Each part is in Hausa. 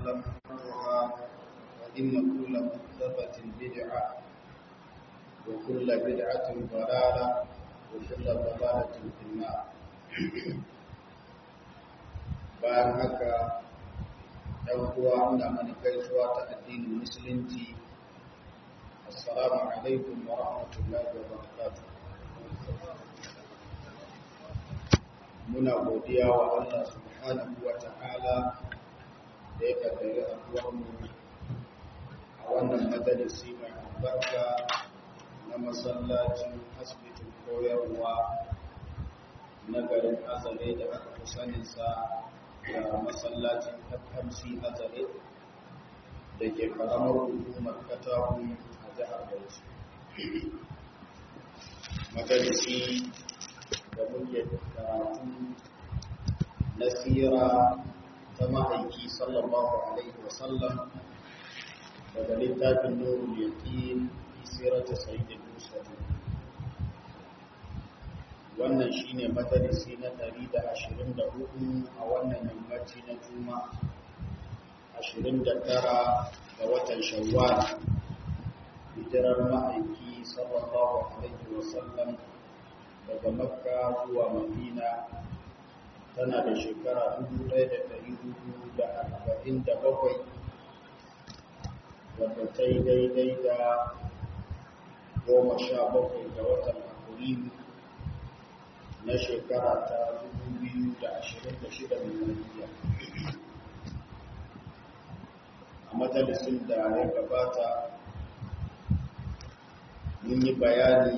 وسلم وإن كل محدثة بدعة وكل بدعة ضلالة وكل ضلالة في النار bayan haka ɗan uwa ina mana gaisuwa ta addinin musulunci assalamu alaikum wa rahmatullahi wa barakatuh muna godiya wa Allah subhanahu wa ta'ala da ya kaddari mu a wannan majalisi mai albarka na masallacin asibitin koyarwa na garin azare da aka fi saninsa da masallacin FMC azare da ke karamar hukumar katakun a jihar Bauchi. Majalisi da muke karatu na tsira ta ma'aiki sallallahu alaihi wasallam daga littafin nurul yaqin fi sirati sayyidil mursalin wannan shine majalisi na 124 a wannan yammaci na juma 29 ga watan shawwal hijirar ma'aiki sallallahu alaihi wasallam daga makka zuwa madina tana da shekara 1447 wadda ta yi daidai da goma sha bakwai ga watan afrilu na shekara ta 2026 miliyar a majalisun da ya gabata mun yi bayani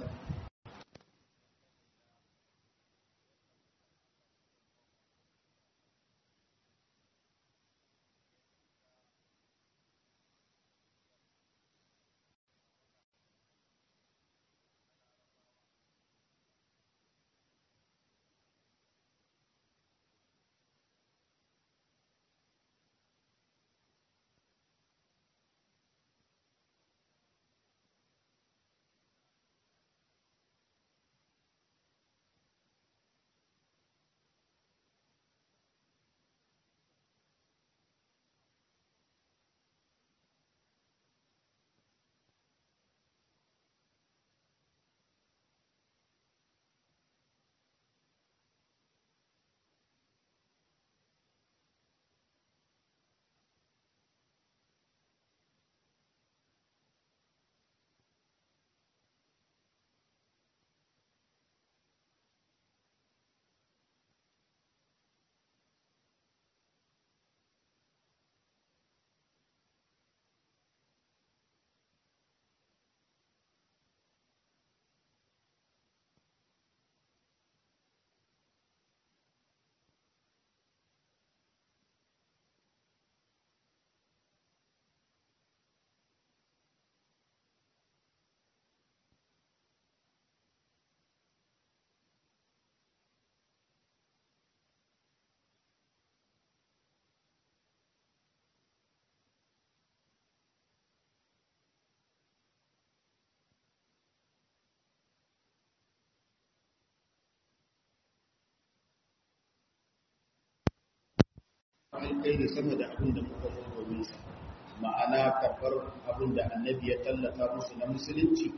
alkhairi sama da abin da muka zo domin sa ma'ana karɓar abin da annabi ya tallata musu na musulunci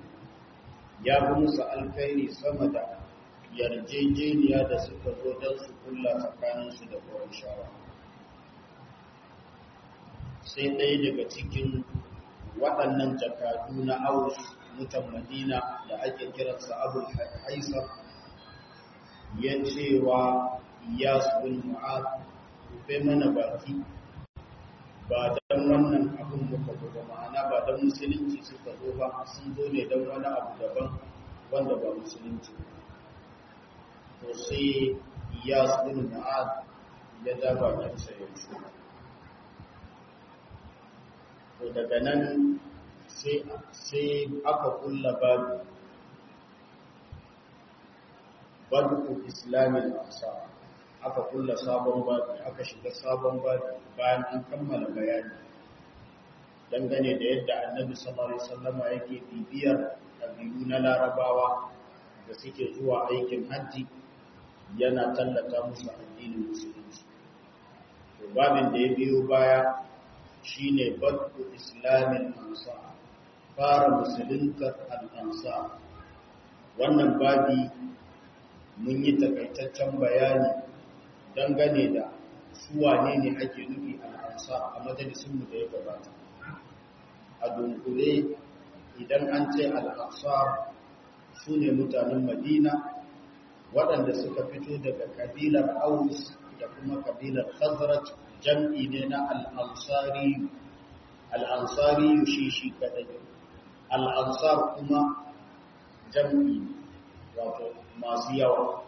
ya fi musu alkhairi sama da yarjejeniya da suka zo don su kulla tsakaninsu da kowan shawa sai ɗaya daga cikin waɗannan jakadu na aus mutan madina da ake kiransa abul haisar ya cewa ya bin mu'ad rufe mana baki ba don wannan abin muka zo ba ma'ana ba don musulunci suka zo ba sun zo ne don wani abu daban wanda ba musulunci to sai ya bin mu'ad ya ja bakinsa ya ce to daga nan sai aka kulla babu babu islamin asa aka kulla sabon babu aka shiga sabon babu bayan an kammala bayani dangane da yadda annabi sallallahu alaihi wasallama yake bibiyar ɗabi'u na larabawa da suke zuwa aikin hajji yana tallata musu addinin musulunci to babin da ya biyo baya shine badu islamin ansar fara musuluntar al'ansar wannan babi mun yi takaitaccen bayani dangane da su wane ne ake nufi al'ansar a majalisunmu da ya gabata a dunkule idan an ce al'ansar su ne mutanen madina waɗanda suka fito daga kabilar aus da kuma kabilar khazraj jam'i ne na al'ansari al'ansari shi shi kadai al'ansar kuma jam'i wato masu yawa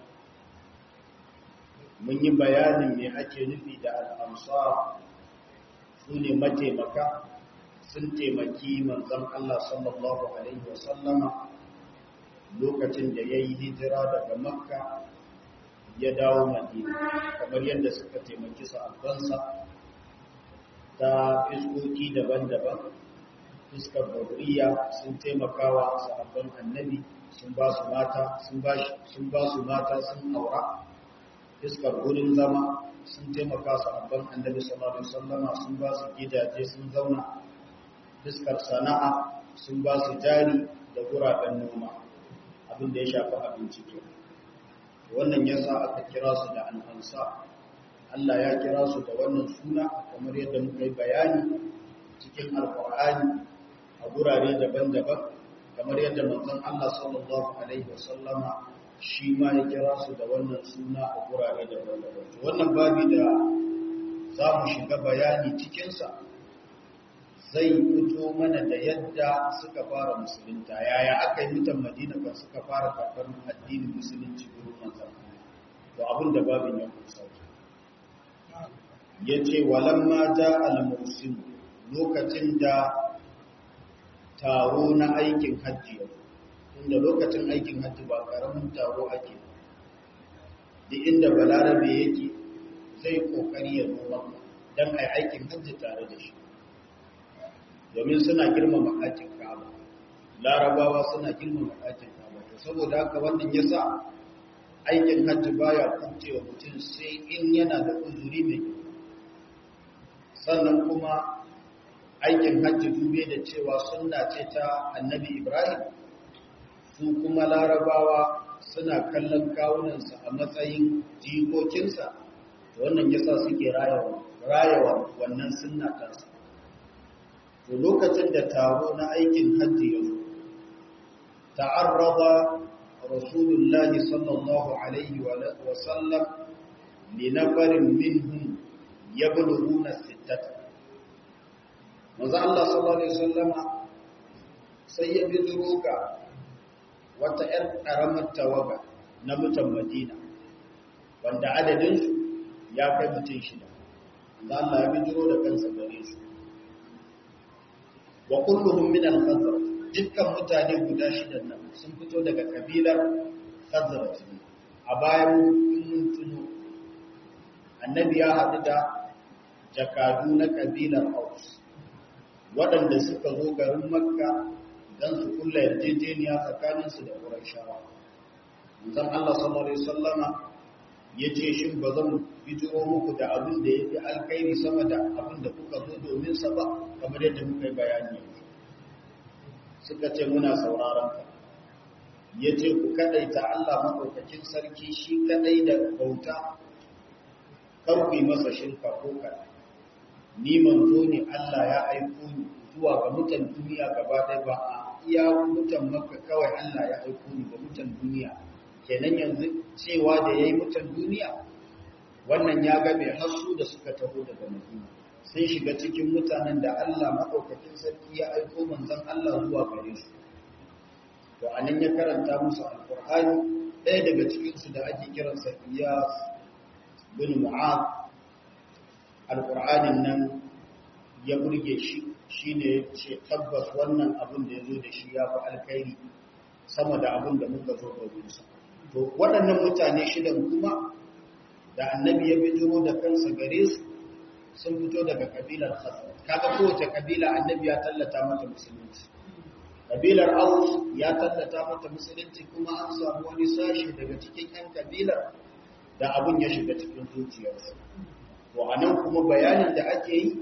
mun yi bayanin me ake nufi da al'ansar su ne mataimaka sun taimaki manzan Allah sallallahu Alaihi wasallama lokacin da ya yi hijira daga makka ya dawo madina kamar yadda suka taimaki sa'abansa ta fiskoki daban-daban fuskar bauriya sun taimakawa sa'abban annabi sun ba su mata sun ba su mata sun aura fuskar wurin zama sun taimaka sa'abban annabi sallallahu alaihi wasallama sun ba su gidaje sun zauna fuskar sana'a sun ba su jari da guraben noma abin da ya shafi abinci ke wannan ya sa aka kira su da al'ansa Allah ya kira su da wannan suna kamar yadda muka yi bayani cikin alkur'ani a gurare daban-daban kamar yadda manzon Allah sallallahu alaihi wasallama shi ma ya kira su da wannan suna a gurare daban-daban wannan babi da za mu shiga bayani cikinsa zai fito mana da yadda suka fara musulunta yaya aka yi mutan madina kan suka fara karɓar addinin musulunci gurin manzan to abin da babin ya kusa ya ce walamma ja al-musim lokacin da taro na aikin hajji yau inda lokacin aikin hajji ba karamin taro ake duk inda balarabe yake zai kokari ya zo maka don a aikin hajji tare da shi domin suna girmama ɗakin kaba larabawa suna girmama ɗakin kaba to saboda haka wannan ya sa aikin hajji baya kuncewa mutum sai in yana da uzuri mai sannan kuma aikin hajji dube da cewa sunna ce ta annabi ibrahim su kuma larabawa suna kallon kawunansa a matsayin jikokinsa wannan yasa suke rayawa wannan sunna tasa to lokacin da taro na aikin hajji ya zo ta'arrada rasulullahi sallallahu alaihi wa sallam li nafarin minhum yablughuna sittata manzo Allah sallallahu alaihi wasallama sai ya bidiro ga wata ƴar ƙaramar tawaga na mutan Madina wanda adadin su ya kai mutum shida manzo Allah ya bidiro da kansa gare su wa kulluhum min al-khazraj dukkan mutane guda shidan nan sun fito daga kabilar khazraj a bayan mun tuno annabi ya haɗu da jakadu na kabilar Aus waɗanda suka zo garin Makka don su kulla yarjejeniya tsakaninsu da Qurayshawa manzon Allah sallallahu alaihi wasallama yace shin ba zan bijiro muku da abin da yafi alkhairi sama da abin da kuka zo domin sa ba kamar yadda muka yi bayani suka ce muna sauraron ka yace ku kadaita Allah madaukakin sarki shi kadai da bauta kar ku yi masa shirka ko kada ni manzo ne Allah ya aiko ni zuwa ga mutan duniya gaba ɗaya ba a iya mutan makka kawai Allah ya aiko ni ga mutan duniya kenan yanzu cewa da yayi mutan duniya wannan ya ga mai hasu da suka taho daga Madina sun shiga cikin mutanen da Allah madaukakin sarki ya aiko manzon Allah zuwa gare su to anan ya karanta musu alqur'ani ɗaya daga cikin su da ake kiransa Iyas bin Mu'adh alƙur'anin nan ya burge shi shi ne ce tabbas wannan abin da ya zo da shi ya fi alkairi sama da abin da muka zo dominsa to waɗannan mutane shidan kuma da annabi ya bijiro da kansa gare su sun fito daga kabilar khazar kaga kowace kabila annabi ya tallata mata musulunci kabilar aus ya tallata mata musulunci kuma an samu wani sashi daga cikin yan kabilar da abin ya shiga cikin zuciyarsu to a nan kuma bayanin da ake yi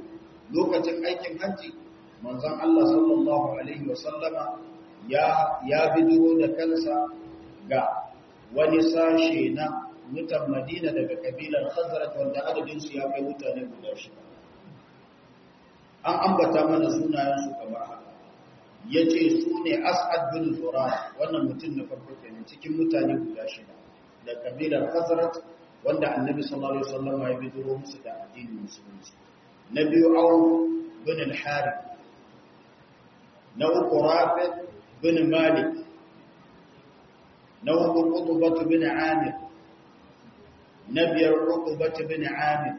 lokacin aikin hajji manzon Allah sallallahu alaihi wasallama ya ya bidiro da kansa ga wani sashe na mutan Madina daga kabilar Khazraj wanda adadin su ya kai mutane guda shida an ambata mana sunayen su kamar haka yace su ne As'ad bin Zurara wannan mutum na farko kenan cikin mutane guda shida da kabilar Khazraj wanda Annabi sallallahu alaihi wasallam ya bidiro musu da addinin musulunci na biyu Auf bin al-Harith na uku Rafi bin Malik na uku Qutbah bin Amir na biyar Qutbah bin Amir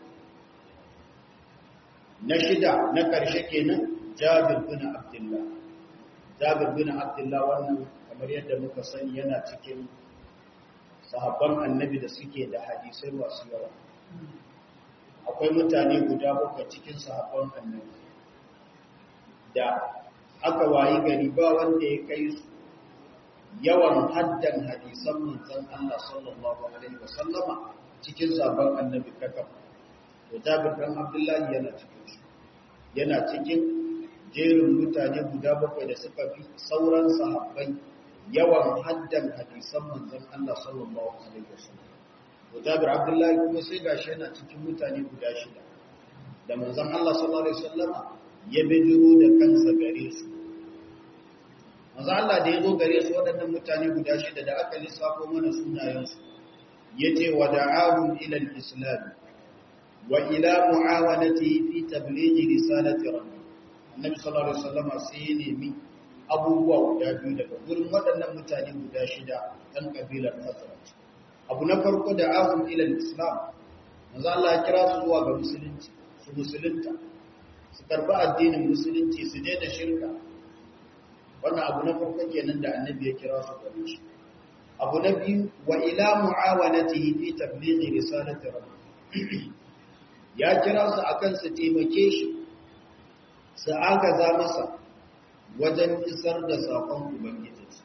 na shida na ƙarshe kenan Jabir bin Abdullah Jabir bin Abdullah wannan kamar yadda muka sani yana cikin sahabban annabi da suke da hadisai masu yawa akwai mutane guda bakwai cikin sahabban annabi da aka wayi gari ba wanda ya kai su yawan haddan hadisan manzon Allah sallallahu alaihi wasallama cikin sahabban annabi kakaf to Jabir bin Abdullah yana cikin su yana cikin jerin mutane guda bakwai da suka fi sauran sahabbai yawan haddan hadisan manzon Allah sallallahu alaihi wasallam to Jabir Abdullahi kuma sai gashi yana cikin mutane guda shida da manzon Allah sallallahu alaihi wasallam ya bijiro da kansa gare su manzon Allah da ya zo gare su waɗannan mutane guda shida da aka lissafo mana sunayen su yace wa da'ahum ila al-islam wa ila mu'awanatihi fi tablighi risalati rabbi annabi sallallahu alaihi wasallam sai ya nemi abubuwa guda biyu daga gurin waɗannan mutane guda shida ɗan ƙabilar Khazraj. Abu na farko da ahun ilal Islam, manzo Allah ya kira su zuwa ga musulunci, su musulunta, su karɓi addinin musulunci, su daina shirka. Wannan abu na farko kenan da annabi ya kira su gare shi. Abu na biyu wa ila mu'awanatihi fi tablighi risalati rabbi. Ya kira su akan su taimake shi, su agaza masa wajen isar da saƙon Ubangijinsu.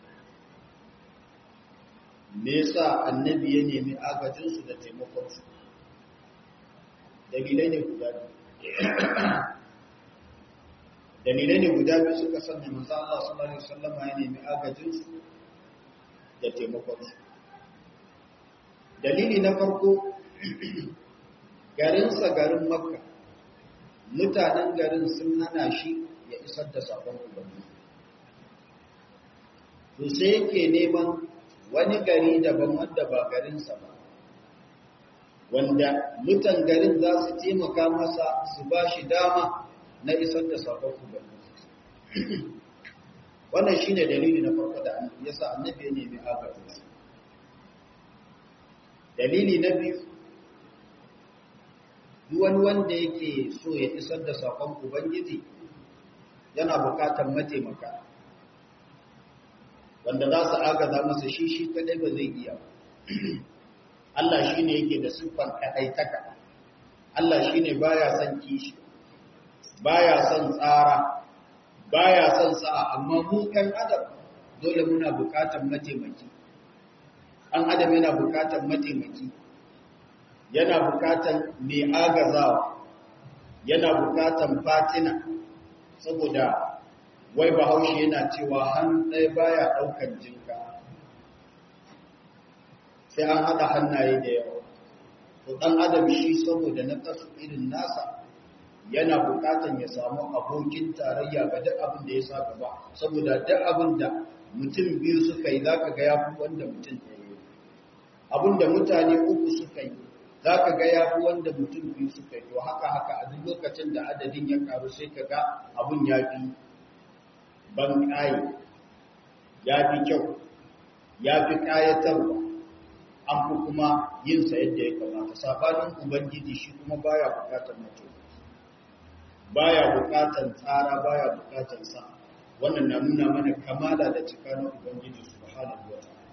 Me yasa annabi ya nemi agajinsu da taimakonsu? Dalilai ne guda biyu. Dalilai ne guda biyu suka sanya manzo Allah sallallahu alaihi wasallam ya nemi agajinsu da taimakonsu. Dalili na farko garinsa garin Makka mutanen garin sun hana shi ya isar da sabon ubangiji to sai yake neman wani gari daban wanda ba garinsa ba wanda mutan garin za su taimaka masa su ba shi dama na isar da sabon ubangiji wannan shine dalili na farko da yasa annabi ya nemi agajinsa dalili na biyu duk wani wanda yake so ya isar da sakon ubangiji yana bukatar mataimaka wanda za su agaza masa shi shi kadai ba zai iya Allah shi ne yake da siffar kaɗaitaka Allah shi ne baya son kishi baya son tsara baya son sa'a amma mu kan adam dole muna bukatar mataimaki an adam yana bukatar mataimaki yana bukatar mai agazawa yana bukatar fatina saboda wai bahaushe yana cewa hannu ɗaya baya ɗaukar jinka sai an haɗa hannaye da yawa to ɗan adam shi saboda na kasu irin nasa yana bukatan ya samu abokin tarayya ga duk abin da ya sa gaba saboda duk abin da mutum biyu suka yi zaka ga yafi wanda mutum ɗaya yi abin da mutane uku suka yi zaka ga yafi wanda mutum biyu suka yi to haka haka a duk lokacin da adadin ya karu sai ka ga abin ya fi ban ƙaye ya fi kyau ya fi ƙayatarwa an fi kuma yin sa yadda ya kamata sabanin ubangiji shi kuma baya bukatar mutum baya bukatar tsara baya bukatar sa wannan na nuna mana kamala da cika na ubangiji subhanahu wa ta'ala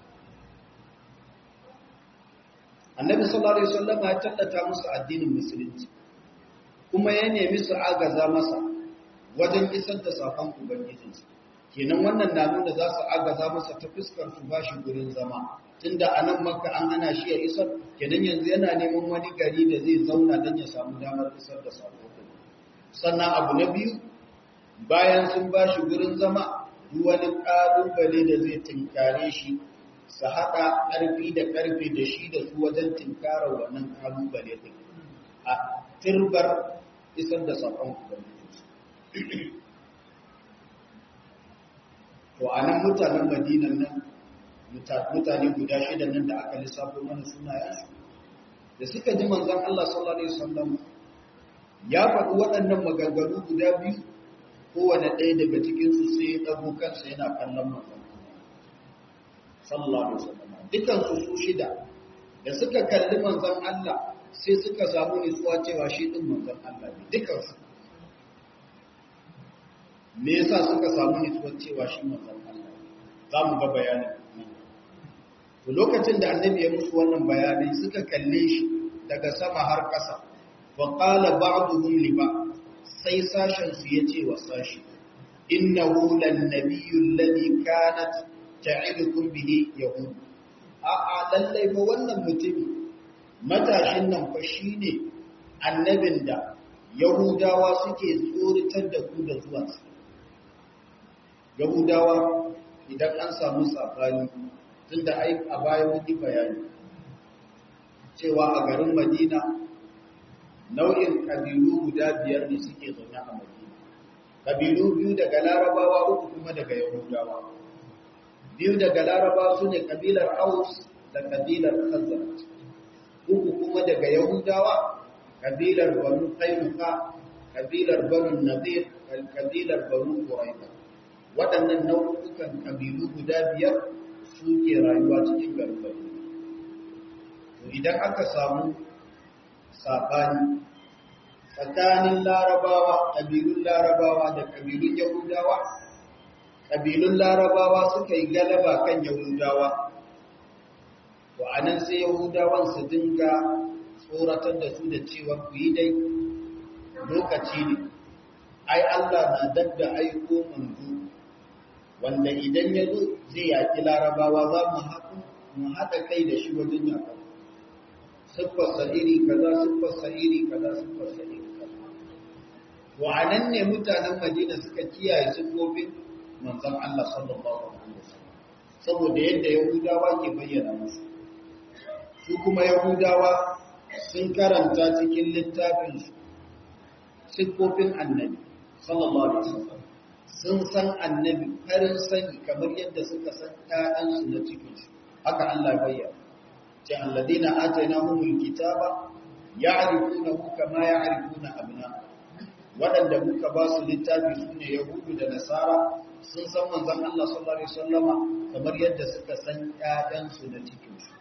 annabi sallallahu alaihi wasallam ya tallata musu addinin musulunci kuma ya nemi su agaza masa wajen isar da sakon ubangijinsa kenan wannan na nuna za su agaza masa ta fuskar su bashi gurin zama tunda a nan maka an hana shi ya isar kenan yanzu yana neman wani gari da zai zauna don ya samu damar isar da sako sannan abu na biyu bayan sun ba shi gurin zama wani ƙalubale da zai tinkare shi su haɗa ƙarfi da ƙarfe da shi da su wajen tinkara wannan ƙalubale ɗin a turbar isar da saƙon ubangijinsu to a nan mutanen madinan nan mutane guda shida nan da aka lissafo mana sunayensu da suka ji manzon Allah sallallahu alaihi wasallam ya faɗi waɗannan maganganu guda biyu kowane ɗaya daga cikinsu sai ya ɗago kansa yana kallon manzon sallallahu alaihi wasallam dukansu su shida da suka kalli manzon Allah sai suka samu nutsuwa cewa shi din manzon Allah ne dukansu me yasa suka samu nutsuwa cewa shi manzon Allah za mu ga bayanin to lokacin da annabi ya musu wannan bayanai suka kalle shi daga sama har ƙasa fa qala ba'duhum li ba'd sai sashen su yace wa sashi innahu lan nabiyyu alladhi kanat ta'idukum bihi yahud a a lallai ba wannan mutumi matashin nan fa shine annabin da yahudawa suke tsoritar da ku da zuwa yahudawa idan an samu safani tunda ai a baya mun yi bayani cewa a garin Madina nau'in kabilu guda biyar ne suke zaune a Madina kabilu biyu daga Larabawa uku kuma daga Yahudawa biyu daga Larabawa sune kabilar Aus da kabilar Khazraj uku kuma daga Yahudawa kabilar Banu Qaynuqa kabilar Banu Nadir kabilar Banu Quraiza waɗannan nau'ukan kabilu guda biyar suke rayuwa cikin gargari to idan aka samu sabani tsakanin larabawa ƙabilun larabawa da ƙabilun yahudawa ƙabilun larabawa suka yi galaba kan yahudawa to a nan sai yahudawan su dinga tsoratar da su da cewa ku yi dai lokaci ne ai allah na dab da aiko manzo wanda idan ya zo zai yaƙi larabawa za mu haɗu mu haɗa kai da shi wajen yaƙa siffarsa iri kaza siffarsa iri kaza siffarsa iri kaza to a nan ne mutanen madina suka kiyaye siffofin manzon Allah sallallahu alaihi wasallam saboda yadda yahudawa ke bayyana musu su kuma yahudawa sun karanta cikin littafin su siffofin annabi sallallahu alaihi wasallam sun san annabi farin sani kamar yadda suka san ƴaƴansu na cikinsu haka Allah bayyana ce alladina atainahumul kitaba ya'rifunahu kama ya'rifuna abna'ahum wadanda muka ba su littafi sune yahudu da nasara sun san manzon Allah sallallahu alaihi wasallama kamar yadda suka san ƴaƴansu na cikinsu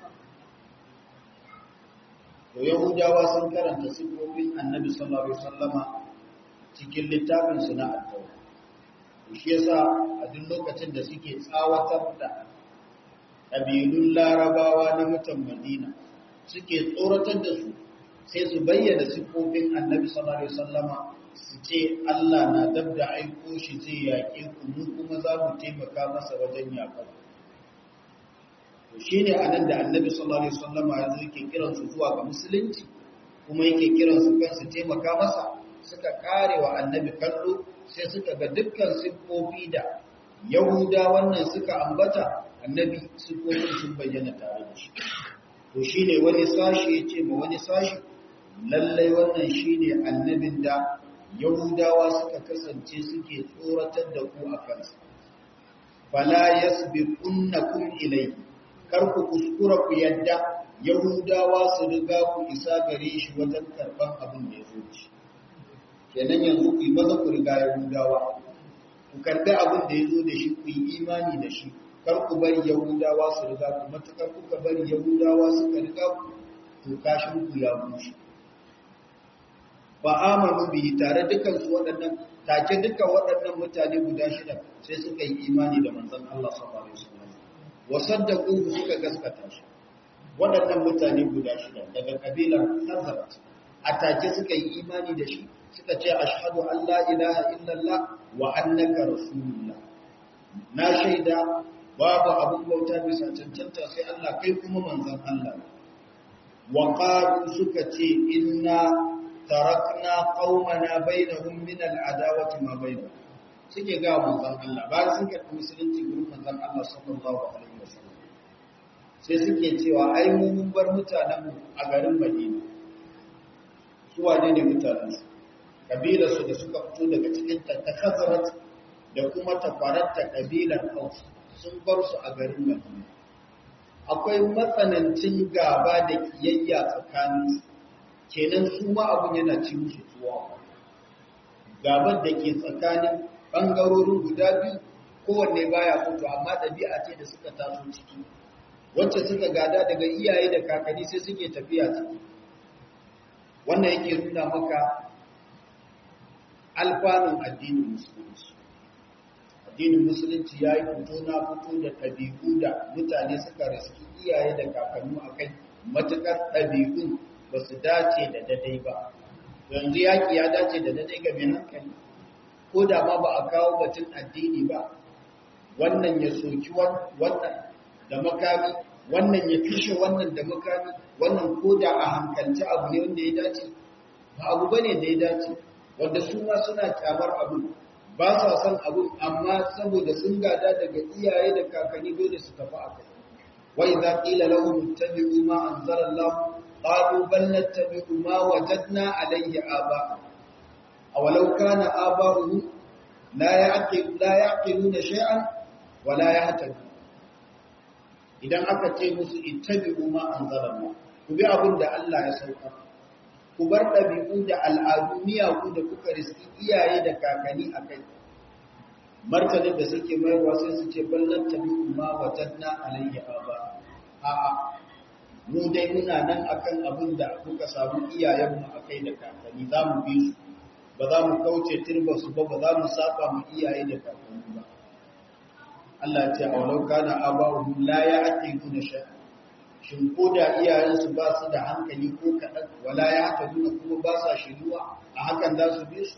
to yahudawa sun karanta sifofin annabi sallallahu alaihi wasallama cikin littafin su na at-taurat shi yasa a duk lokacin da suke tsawatar da ƙabilun larabawa na mutan madina suke tsoratar da su sai su bayyana siffofin annabi sallallahu alaihi wasallama su ce Allah na dab da aiko shi zai yaƙe ku mu kuma za mu taimaka masa wajen yaƙar to shine anan da annabi sallallahu alaihi wasallama ya zo yake kiran su zuwa ga musulunci kuma yake kiran su kan su taimaka masa suka kare wa annabi kallo sai suka ga dukkan siffofi da yahuda wannan suka ambata annabi siffofin sun bayyana tare da shi to shine wani sashi ya ce ma wani sashi lallai wannan shine annabin da yahudawa suka kasance suke tsoratar da ku a kansa fala yasbiqunnakum ilayhi kar ku kuskura ku yadda yahudawa su riga ku isa gare shi wajen karban abin da ya zo shi kenan yanzu ku yi maza ku riga yahudawa ku karbi abin da ya zo da shi ku yi imani da shi kar ku bari yahudawa su riga ku matukar kuka bari yahudawa suka riga ku to kashin ku ya bushe ba amanu bihi tare dukan su waɗannan take dukan waɗannan mutane guda shida sai suka yi imani da manzon Allah sallallahu alaihi wasallam wa saddaqu suka gaskata shi waɗannan mutane guda shida daga kabilar Hazrat a take suka yi imani da shi suka ce ashhadu an la ilaha illallah wa annaka rasulullah na shaida babu abun bauta bisa cancanta sai Allah kai kuma manzon Allah wa qalu suka ce inna tarakna qaumana bainahum min al'adawati ma bainahum suke ga manzon Allah bayan sun karɓi musulunci gurin manzon Allah sallallahu alaihi wasallam sai suke cewa ai mu mun bar mutanen mu a garin Madina su wane ne mutanen su kabilar su da suka fito daga cikin ta ta Khazraj da kuma ta faranta kabilar Aus sun bar su a garin Madina akwai matsanancin gaba da kiyayya tsakanin su kenan su ma abun yana ci musu tuwa gabar da ke tsakanin ɓangarorin guda biyu kowanne baya fito amma ɗabi'a ce da suka taso ciki wacce suka gada daga iyaye da kakanni sai suke tafiya ciki wannan yake nuna maka alfanun addinin musulunci addinin musulunci ya yi fito na fito da ɗabi'u da mutane suka riski iyaye da kakannu a kai matuƙar ɗabi'un ba su dace da dadai ba yanzu yaƙi ya dace da dadai ga mai hankali ko da ma ba a kawo batun addini ba wannan ya soki wannan da makami wannan ya kashe wannan da makami wannan ko da a hankalci abu ne wanda ya dace ba abu ba ne da ya dace wanda su ma suna kyamar abu ba sa son abu amma saboda sun gada daga iyaye da kakanni dole su tafi a kai wa idza qila lahum ittabi'u ma anzala Allah qalu bal nattabi'u ma wajadna alayhi aba awalau kana aba'uhum la ya'qil la ya'qiluna shay'an wa la yahtadun idan aka ce musu ittabi'u ma anzala Allah ku bi abin da Allah ya sauka ku bar ɗabi'u da al'adu miyagu da kuka riski iyaye da kakanni a kai martanin da suke mayarwa sai su ce ballan tabi'u ma wajanna alayhi aba a'a mu dai muna nan akan abin da kuka samu iyayenmu a kai da kakanni za mu bi su ba za mu kauce turba su ba ba za mu saba mu iyaye da kakanni ba Allah ce a walau kana aba'uhum la ya'qiluna shay'an shin ko da iyayensu ba su da hankali ko kaɗan wala ya haka nuna kuma ba sa shiruwa a hakan za su bi su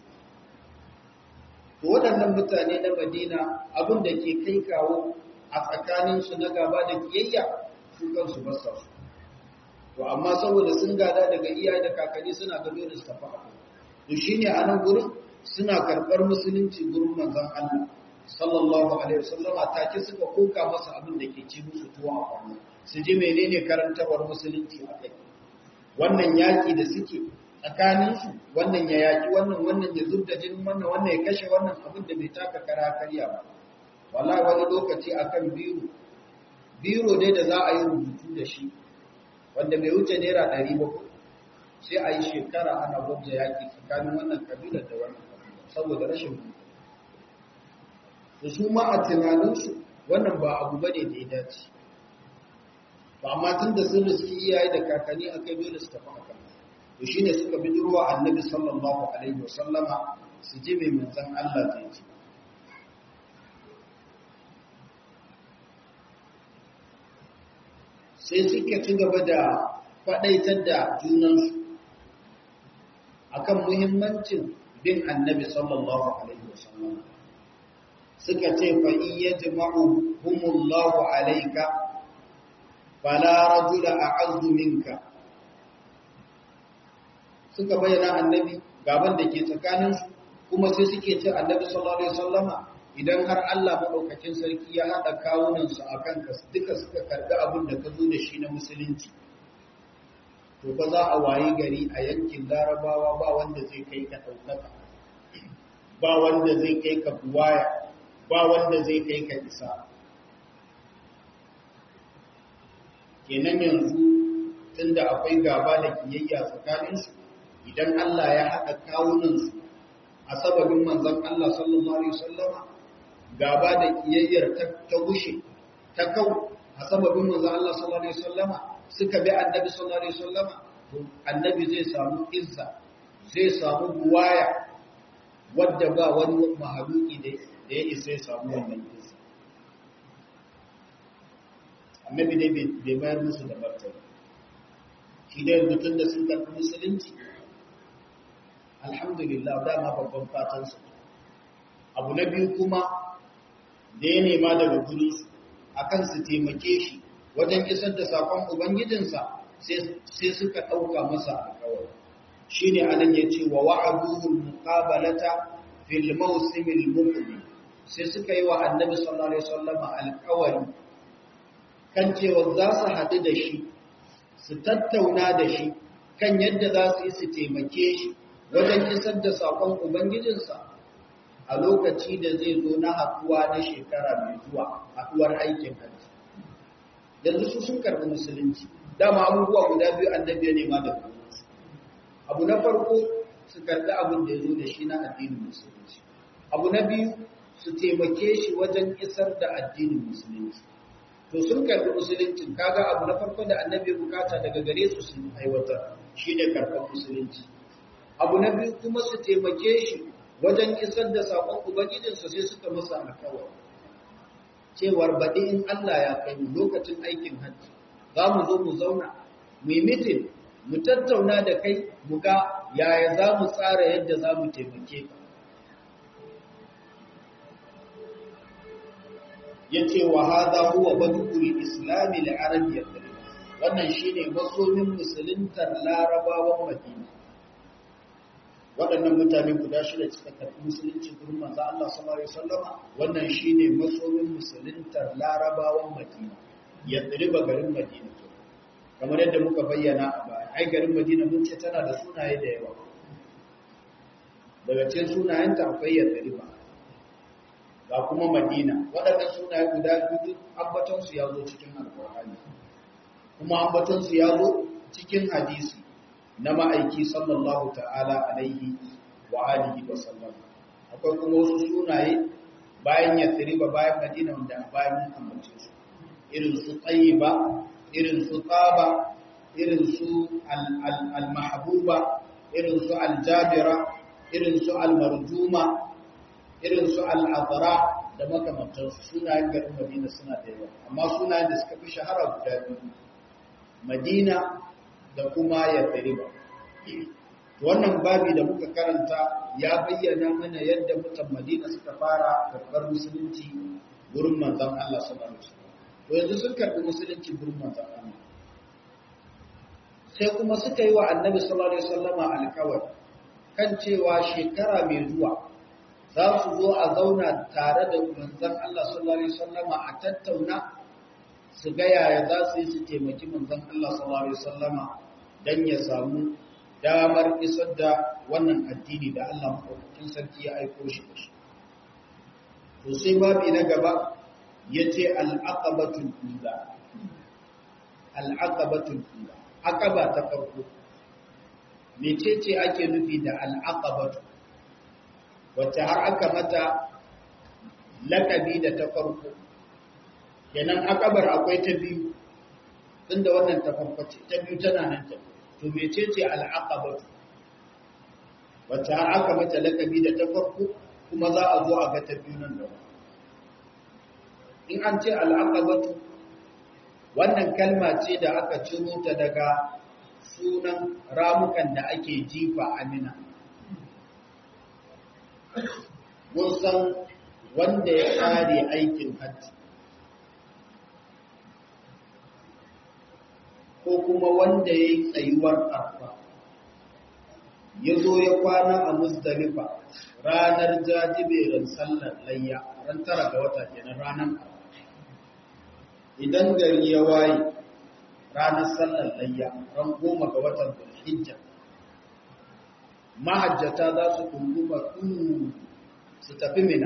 to waɗannan mutane na madina abin da ke kai kawo a tsakaninsu na gaba da kiyayya su kansu ba sa su to amma saboda sun gada daga iyaye da kakanni suna gado da su tafi abu to shine a nan gurin suna karɓar musulunci gurin manzon Allah sallallahu alaihi wasallama take suka koka masa abin da ke ci musu tuwa a kwanu su ji menene karantawar musulunci a kai wannan yaƙi da suke tsakaninsu wannan ya yaƙi wannan wannan ya zubda jinin wannan wannan ya kashe wannan abin da bai taka kara karya ba wala wani lokaci akan biro biro dai da za a yi rubutu da shi wanda bai wuce naira ɗari ba sai a yi shekara ana gwabza yaƙi tsakanin wannan kabilar da wannan kabilar saboda rashin rubutu da su ma a tunaninsu wannan ba abu bane da ya dace ba amma tun da sun riski iyaye da kakanni a kai dole su tafi a kan to shine suka bi durwa annabi sallallahu alaihi wasallama su ji mai manzon Allah zai ce sai suka ci gaba da faɗaitar da junansu akan muhimmancin bin annabi sallallahu alaihi wasallama suka ce fa in yajma'u humullahu alayka fala rajula a'azzu minka suka bayyana annabi gaban da ke tsakaninsu kuma sai suke ce annabi sallallahu alaihi wasallama idan har Allah madaukakin sarki ya hada kawunan su akan ka duka suka karbi abin da ka zo da shi na musulunci to ba za a wayi gari a yankin larabawa ba wanda zai kai ka daukaka ba wanda zai kai ka buwaya ba wanda zai kai ka isa kenan yanzu tunda akwai gaba da kiyayya tsakaninsu idan Allah ya haɗa kawunansu a sababin manzon Allah sallallahu alaihi wasallama gaba da kiyayyar ta gushe ta kau a sababin manzon Allah sallallahu alaihi wasallama suka bi annabi sallallahu alaihi wasallama to annabi zai samu izza zai samu buwaya wadda ba wani mahaluki da ya isa ya samu wannan izza annabi dai bai bayar musu da martani shi dai mutum da sun karɓi musulunci alhamdulillah dama babban fatansu abu na biyu kuma da ya nema daga gurinsu akan su taimake shi wajen isar da sakon ubangijinsa sai suka ɗauka masa alkawari shine anan yace wa wa'aduhu al-muqabalata fil mawsim al-muqbil sai suka yi wa annabi sallallahu alaihi wasallam alƙawari kan cewa za su haɗu da shi su tattauna da shi kan yadda za su yi su taimake shi wajen isar da saƙon ubangijinsa a lokaci da zai zo na haɗuwa na shekara mai zuwa haɗuwar aikin hajji yanzu su sun karɓi musulunci dama abubuwa guda biyu annabi ya nema da su abu na farko su karɓi abin da ya zo da shi na addinin musulunci abu na biyu su taimake shi wajen isar da addinin musulunci to sun karɓi musuluncin kaga abu na farko da annabi ya bukata daga gare su sun aiwatar shine karɓar musulunci abu na biyu kuma su taimake shi wajen isar da saƙon ubangijinsa sai suka masa alkawari cewar baɗi in Allah ya kai mu lokacin aikin hajji za mu zo mu zauna mu yi mitin mu tattauna da kai mu ga yaya za mu tsara yadda za mu taimake ka ya ce wa haza huwa badukul islami da arabiyyar wannan shine masomin musuluntar larabawan madina waɗannan mutane guda shida suka karɓi musulunci gurin manzo Allah sallallahu alaihi wasallama wannan shine masomin musuluntar larabawan madina ya tsiriba garin madina kamar yadda muka bayyana a baya ai garin madina mun ce tana da sunaye da yawa daga cikin sunayenta akwai ya tsiriba ga kuma madina waɗannan sunaye guda biyu ambatonsu ya zo cikin alƙur'ani kuma ambatonsu ya zo cikin hadisi na ma'aiki sallallahu ta'ala alaihi wa alihi wa sallam akwai kuma wasu sunaye bayan ya ba bayan madina wanda a bayan mun ambace su irin su tsayiba irin su tsaba irin su al-mahbuba irin su al-jabira irin su al-marjuma irin su al'adara da makamantarsu sunayen garin madina suna da yawa amma sunayen da suka fi shahara guda biyu madina da kuma yathriba wannan babi da muka karanta ya bayyana mana yadda mutan madina suka fara karɓar musulunci gurin manzon Allah sallallahu alaihi wasallam to yanzu sun karɓi musulunci gurin manzon Allah sai kuma suka yi wa annabi sallallahu alaihi wasallama alƙawari kan cewa shekara mai zuwa za su zo a zauna tare da manzan Allah sallallahu Alaihi wasallama a tattauna su ga yaya za su yi su taimaki manzan Allah sallallahu Alaihi wasallama don ya samu damar isar da wannan addini da Allah maɗaukakin sarki ya aiko shi da shi. To sai babi na gaba ya ce al'aqabatul ula. Al'aqabatul ula. Aqaba ta farko. Mecece ake nufi da al'aqabatul wacce har aka mata lakabi da ta farko kenan akabar akwai ta biyu tunda wannan ta farko ce ta biyu tana nan ta to mecece al'aqabatu wacce har aka mata lakabi da ta farko kuma za a zo a ga ta biyu nan da in an ce al'aqabatu wannan kalma ce da aka ciro ta daga sunan ramukan da ake jifa amina mun san wanda ya kare aikin hajji ko kuma wanda ya yi tsayuwar arfa ya zo ya kwana a musdalifa ranar jajiberin sallar layya ran tara ga wata kenan ranar arfa idan gari ya waye ranar sallar layya ran goma ga watan hijja mahajjata za su kunguma su tafi mina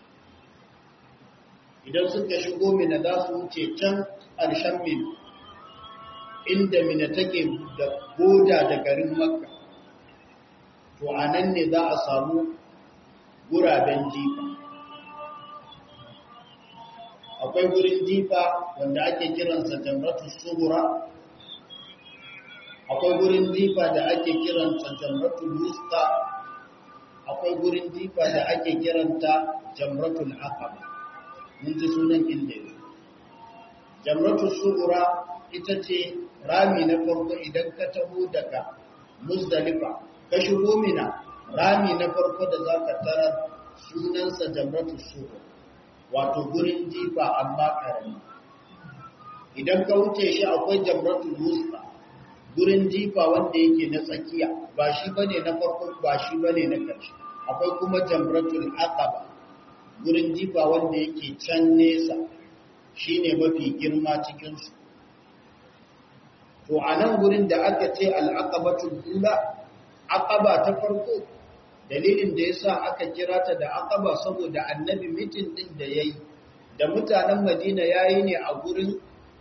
idan suka shigo mina za su wuce can ƙarshen mina inda mina take da boda da garin makka to a nan ne za a samu guraben jifa akwai gurin jifa wanda ake kiransa jamratu suhura akwai gurin jifa da ake kiranta jamratul wusta akwai gurin jifa da ake kiranta jamratul aqaba mun ji sunan inda yake jamratul sughra ita ce rami na farko idan ka taho daga muzdalifa ka shigo mina rami na farko da zaka tarar sunansa jamratul sughra wato gurin jifa amma karami idan ka wuce shi akwai jamratul wusta gurin jifa wanda yake na tsakiya ba shi bane na farko ba shi bane na ƙarshe akwai kuma jamratul aqaba gurin jifa wanda yake can nesa shine mafi girma cikin su to anan gurin da aka ce al-aqabatul ula aqaba ta farko dalilin da yasa aka kira ta da aqaba saboda annabi mitin din da yayi da mutanen Madina yayi ne a gurin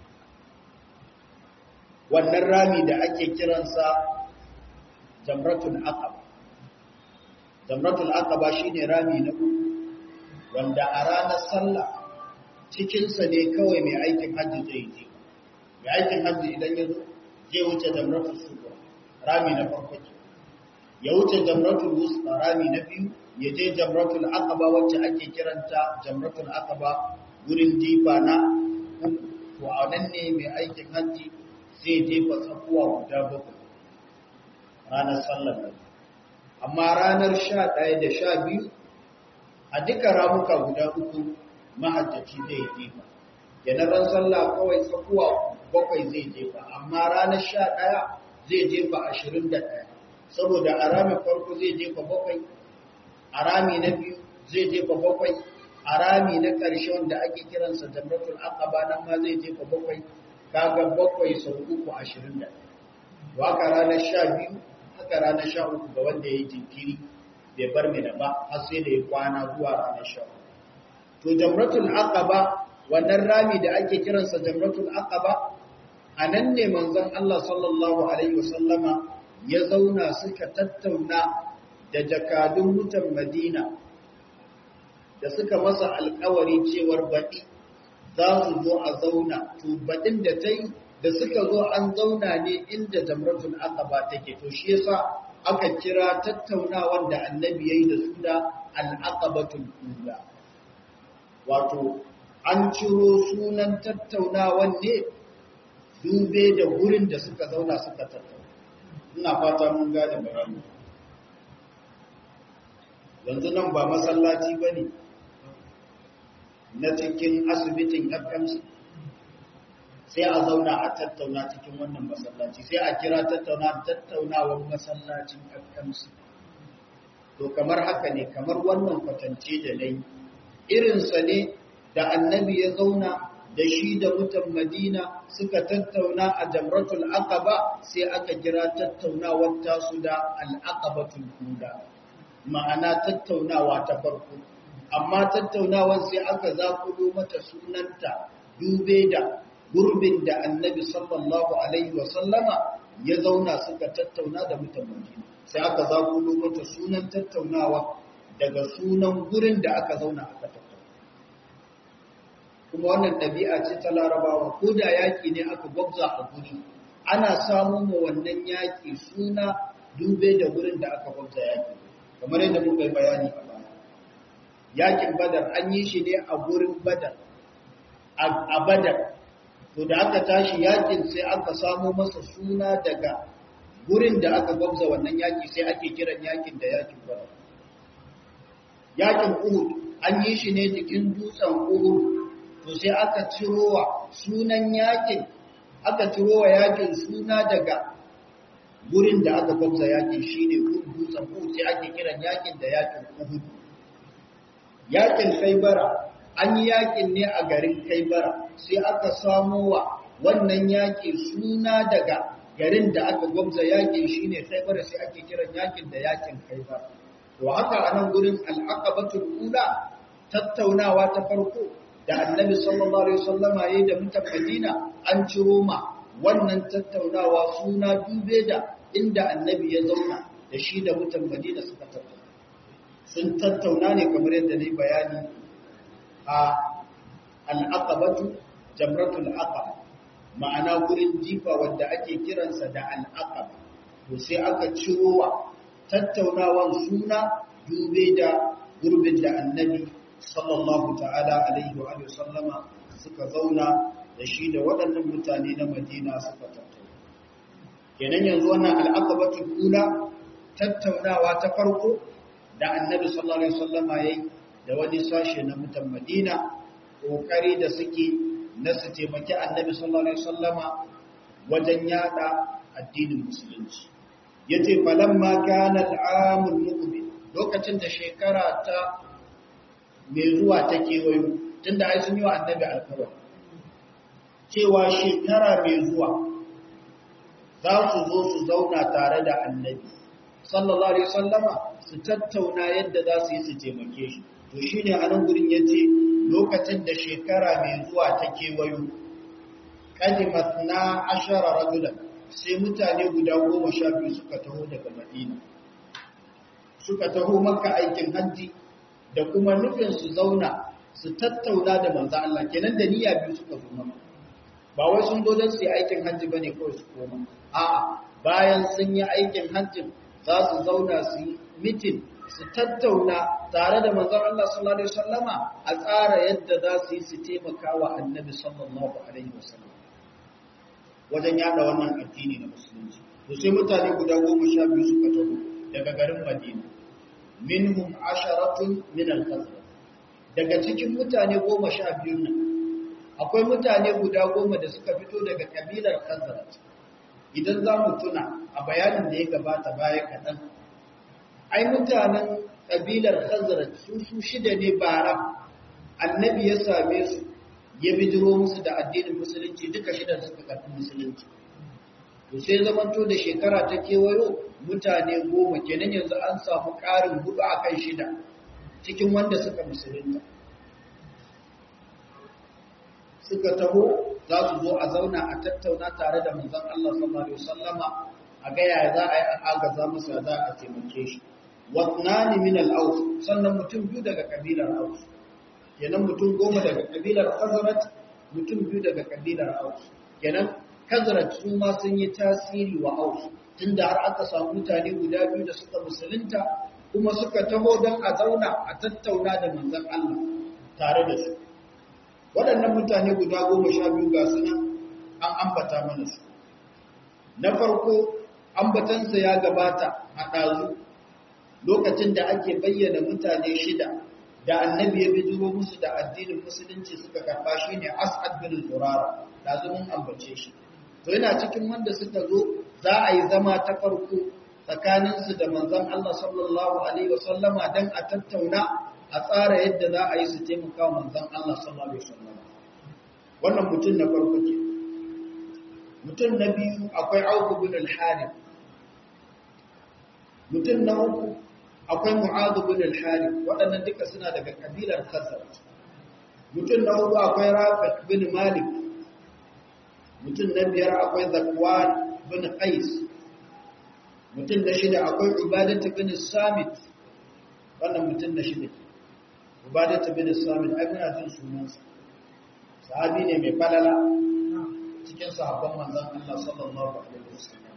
wannan rami da ake kiransa jamratul aqaba jamratul aqaba shine rami na uku wanda a ranar sallah cikin sa ne kawai mai aikin hajji zai je mai aikin hajji idan ya zo zai wuce jamratul sughra rami na farko ya wuce jamratul wusta rami na biyu ya je jamratul aqaba wacce ake kiranta jamratul aqaba gurin jifa na uku to a nan ne mai aikin hajji zai jefa tsakuwa guda bakwai ranar sallar nan amma ranar sha ɗaya da sha biyu a duka ramuka guda uku mahajjaci zai jefa kenan ran sallah kawai tsakuwa bakwai zai jefa amma ranar sha ɗaya zai jefa ashirin da ɗaya saboda a ramin farko zai jefa bakwai a rami na biyu zai jefa bakwai a rami na ƙarshe wanda ake kiransa jamratul aqaba nan ma zai jefa bakwai kaga bakwai sau uku ashirin da to haka ranar sha biyu haka ranar sha uku ga wanda ya yi jinkiri bai bar mai da ba har sai da ya kwana zuwa ranar sha uku to jamratul aqaba wannan rami da ake kiransa jamratul aqaba a nan ne manzon Allah sallallahu alaihi wasallama ya zauna suka tattauna da jakadun mutan Madina da suka masa alkawari cewar baɗi za su zo a zauna to baɗin da ta yi da suka zo an zauna ne inda jamratul aqaba take to shi yasa aka kira tattaunawan da annabi yayi da su da al-aqabatul ula wato an ciro sunan tattaunawan ne dube da gurin da suka zauna suka tattauna ina fata mun gane bayani yanzu nan ba masallaci bane na cikin asibitin FMC sai a zauna a tattauna cikin wannan masallaci sai a kira tattauna tattaunawar masallacin FMC to kamar haka ne kamar wannan kwatance da nayi irinsa ne da annabi ya zauna da shi da mutan Madina suka tattauna a Jamratul Aqaba sai aka kira tattaunawar tasu da Al-Aqabatul Ula ma'ana tattaunawa ta farko amma tattaunawar sai aka zakulo mata sunanta dube da gurbin da annabi sallallahu alaihi wasallama ya zauna suka tattauna da mutan Madina sai aka zakulo mata sunan tattaunawa daga sunan gurin da aka zauna aka tattauna kuma wannan ɗabi'a ce ta larabawa ko da yaƙi ne aka gwabza a guri ana samun mu wannan yaƙi suna dube da gurin da aka gwabza yaƙi kamar yadda muka yi bayani a baya yaƙin badar an yi shi ne a gurin badar a badar to da aka tashi yaƙin sai aka samo masa suna daga gurin da aka gwabza wannan yaƙi sai ake kiran yaƙin da yaƙin badar yaƙin uhud an yi shi ne jikin dutsen uhud to sai aka cirowa sunan yakin aka cirowa yakin suna daga gurin da aka gwamza yakin shine dutsen Uhud sai ake kiran yakin da yakin Uhud yakin Khaybara an yi yakin ne a garin Khaybara sai aka samo wa wannan yaki suna daga garin da aka gwamza yakin shine Khaybara sai ake kiran yakin da yakin Khaybara to haka anan gurin al-aqabatul ula tattaunawa ta farko da annabi sallallahu alaihi wasallama yayin da mutan Madina an ciro ma wannan tattaunawa suna dube da inda annabi ya zauna da shi da mutan Madina suka tattauna sun tattauna ne kamar yadda nayi bayani a al-aqabatu jamratul aqaba ma'ana gurin jifa wanda ake kiransa da al-aqaba to sai aka ciro wa tattaunawan suna dube da gurbin da annabi sallallahu ta'ala alaihi wa sallama suka zauna da shi da waɗannan mutane na Madina suka tattauna. Kenan yanzu wannan al'aqabatu kula tattaunawa ta farko da Annabi sallallahu alaihi wasallama yayi da wani sashe na mutan Madina kokari da suke na su taimaki Annabi sallallahu alaihi wasallama wajen yada addinin musulunci yace falamma kana al'amul muqbil lokacin da shekara ta mai zuwa ta kewayo tunda ai sun yi wa annabi alkawari cewa shekara mai zuwa za su zo su zauna tare da annabi sallallahu alaihi wasallama su tattauna yadda za su yi su taimake shi to shine a nan gurin yace lokacin da shekara mai zuwa ta kewayo kalimat na ashara rajulan sai mutane guda goma sha biyu suka taho daga madina suka taho maka aikin hajji da kuma nufin su zauna su tattauna da manzo Allah kenan da niyya biyu suka zo maka ba wai sun zo don su yi aikin hajji bane kawai su koma a'a bayan sun yi aikin hajjin za su zauna su yi mitin su tattauna tare da manzon Allah sallallahu alaihi wasallama a tsara yadda za su yi su taimaka wa annabi sallallahu alaihi wasallam wajen yada wannan addini na musulunci to sai mutane guda goma sha biyu suka taho daga garin Madina minhum asharatun min al-khazraj daga cikin mutane goma sha biyu nan akwai mutane guda goma da suka fito daga kabilar khazraj idan za mu tuna a bayanin da ya gabata baya kaɗan ai mutanen kabilar khazraj su su shida ne bara annabi ya same su ya bijiro musu da addinin musulunci duka shidan suka karɓi musulunci to sai zamanto da shekara ta kewayo mutane goma kenan yanzu an samu ƙarin hudu a kan shida cikin wanda suka musulunta suka taho za su zo a zauna a tattauna tare da manzon Allah sallallahu alaihi wasallama a ga yaya za a yi agaza masa za a taimake shi watnani min al-aus sannan mutum biyu daga kabilar aus kenan mutum goma daga kabilar khazraj mutum biyu daga kabilar aus kenan khazraj su ma sun yi tasiri wa aus tunda har aka samu mutane guda biyu da suka musulunta kuma suka taho don a zauna a tattauna da manzon Allah tare da su waɗannan mutane guda goma sha biyu ga suna an ambata mana su na farko ambatansa ya gabata a ɗazu lokacin da ake bayyana mutane shida da annabi ya bijiro musu da addinin musulunci suka karɓa shi ne as'ad bin zurara ɗazu mun ambace shi to yana cikin wanda suka zo za a yi zama ta farko tsakaninsu da manzon Allah sallallahu alaihi wasallama don a tattauna a tsara yadda za a yi su taimaka wa manzan Allah sallallahu Alaihi wasallam wannan mutum na farko ke mutum na biyu akwai auku bin al-harith mutum na uku akwai mu'adhu bin al-harith waɗannan duka suna daga kabilar khazraj mutum na hudu akwai rafi bin malik mutum na biyar akwai zakwan bin qais mutum na shida akwai ubadatu bin samit wannan mutum na shida ke ubadatu bin samit ai muna jin sunansa sahabi ne mai falala cikin sahabban manzon Allah sallallahu alaihi wasallam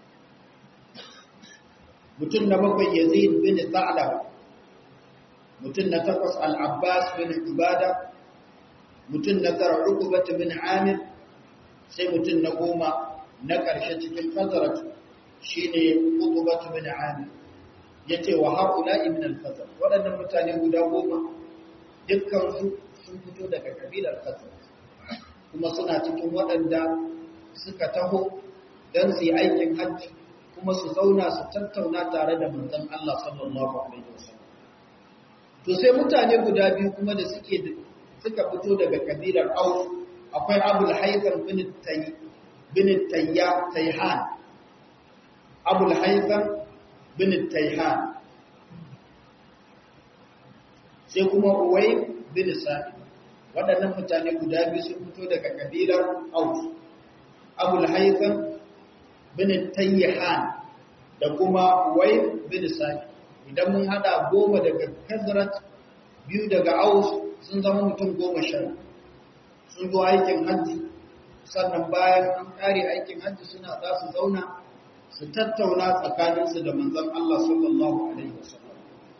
mutum na bakwai Yazid bin Tha'lab mutum na takwas Al-Abbas bin Ubada mutum na tara Uqbah bin Amir sai mutum na goma na ƙarshe cikin Khazraj shine Uqbah bin Amir yace wa haula'i min al-Khazraj waɗannan mutane guda goma dukkan su sun fito daga kabilar Khazraj kuma suna cikin waɗanda suka taho don su yi aikin hajji kuma su zauna su tattauna tare da manzon Allah sallallahu alaihi wasallam to sai mutane guda biyu kuma da suke suka fito daga kabilar Aus akwai Abul Haytham bin Tay bin Tayya Tayhan Abul Haytham bin Tayhan sai kuma Uwai bin Sa'id waɗannan mutane guda biyu sun fito daga kabilar Aus Abul Haytham bin Tayyihan da kuma Wai bin Sa'id idan mun hada goma daga Khazraj biyu daga Aus sun zama mutum goma sha sun zo aikin hajji sannan bayan an kare aikin hajji suna za su zauna su tattauna tsakaninsu da manzon Allah sallallahu alaihi wasallam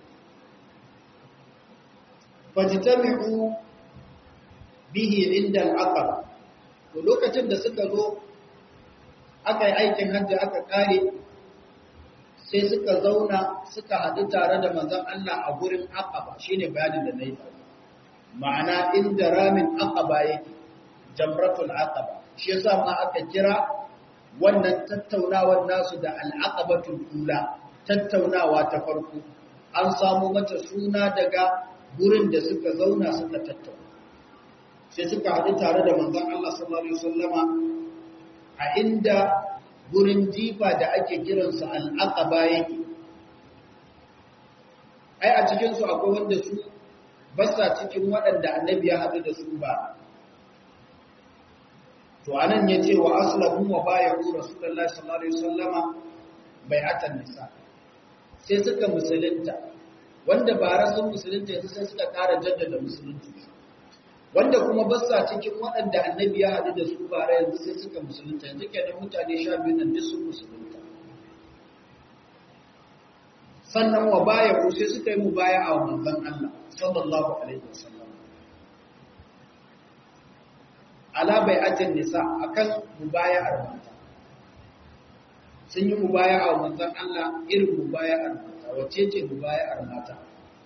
fajtami'u bihi inda al'aqaba to lokacin da suka zo aka yi aikin hajji aka kare sai suka zauna suka haɗu tare da manzon Allah a gurin aqaba shine bayanin da nayi ma'ana inda ramin aqaba yake jamratul aqaba shi yasa ma aka kira wannan tattaunawar nasu da al'aqabatul ula tattaunawa ta farko an samu mata suna daga gurin da suka zauna suka tattauna sai suka haɗu tare da manzon Allah sallallahu alaihi wasallama a inda gurin jifa da ake kiransa al'aqaba yake ai a cikin su akwai wanda su basa cikin waɗanda annabi ya haɗu da su ba to anan ya ce wa aslamu wa bayu rasulullahi sallallahu alaihi wasallama bai'atan nisa sai suka musulunta wanda ba rasun musulunta yanzu sai suka ƙara jaddada musulunci wanda kuma basa cikin waɗanda annabi ya haɗu da su bara yanzu sai suka musulunta yanzu kenan mutane sha biyu nan duk sun musulunta sannan wa bayu sai suka yi mubaya'a wa manzon Allah sallallahu alaihi wasallam ala bai'atin nisa akan mubaya'ar mata sun yi mubaya'a wa manzon Allah irin mubaya'ar mata wace ce mubaya'ar mata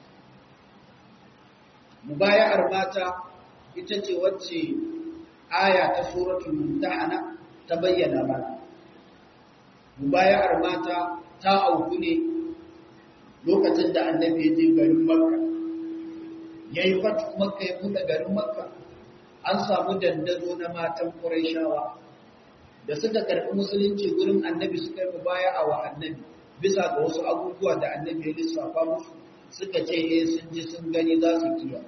mubaya'ar mata ita ce wacce aya ta suratul mumtahana ta bayyana mana mubaya'ar mata ta auku ne lokacin da annabi ya je garin makka yayi fatu makka ya buɗe garin makka an samu dandazo na matan Qurayshawa da suka karɓi musulunci gurin annabi suka yi mubaya'a wa annabi bisa ga wasu abubuwa da annabi ya lissafa musu suka ce eh sun ji sun gani za su kiya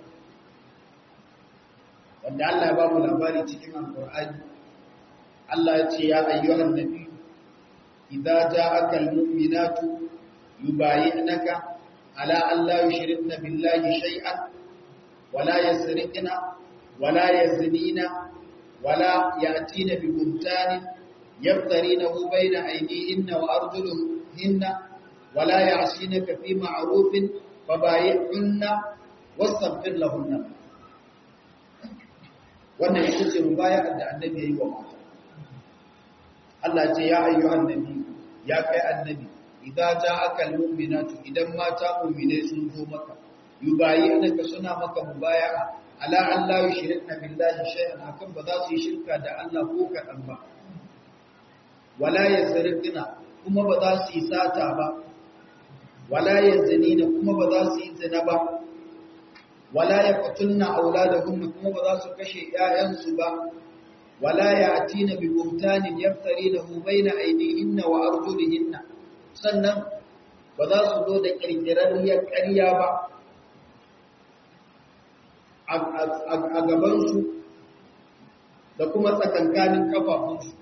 wanda Allah ya ba mu labari cikin Al-Qur'ani Allah ya ce ya ayyuhan nabi idza ja'aka al-mu'minatu yubayyinaka ala an la yushrikna billahi shay'an wala yasriqna ولا يزنين ولا يأتين ببهتان يفترينه بين أيديهن وأرجلهن ولا يعصينك في معروف فبايعهن واستغفر لهن wannan ita ce mubayar da annabi ya yi wa mata Allah ce ya ayyuhan nabi ya kai annabi idan ja'aka almu'minatu idan mata mu'minai sun zo maka yubayyinaka suna maka mubaya'a ala an la yushrikna billahi shay'an akan ba za su yi shirka da Allah ko kadan ba wala yazrikna kuma ba za su yi sata ba wala yazunina kuma ba za su yi zina ba wala yaqtulna auladahum kuma ba za su kashe ƴaƴansu ba wala ya'tina bi buhtanin yaftarinahu baina aydihinna wa arjulihinna sannan ba za su zo da kirkirarriyar ƙarya ba a gabansu da kuma tsakankanin kafafunsu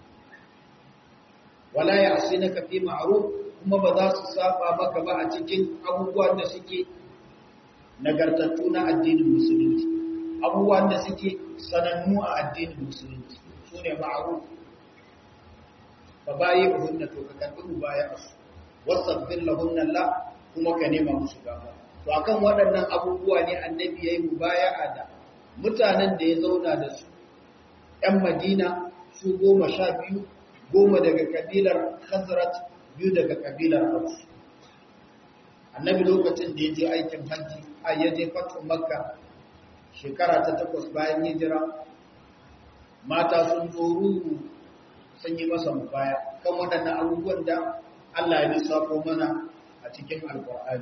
wala ya asi na kafi ma'aruf kuma ba za su saba maka ba a cikin abubuwan da suke nagartattu na addinin musulunci abubuwan da suke sanannu a addinin musulunci su ne ma'aruf ba baye hunna to ka karɓi mu baya su wasabbin lahunna la kuma ka nema musu gafara to akan waɗannan abubuwa ne annabi ya yi mubaya'a da mutanen da ya zauna da su ‘yan madina su goma sha biyu goma daga kabilar khazrat biyu daga kabilar hausu annabi lokacin da ya je aikin hajji a ya je fatun makka shekara ta takwas bayan hijira mata sun zo ruhu sun yi masa mubaya kan waɗannan abubuwan da allah ya lissafo mana a cikin alkur'ani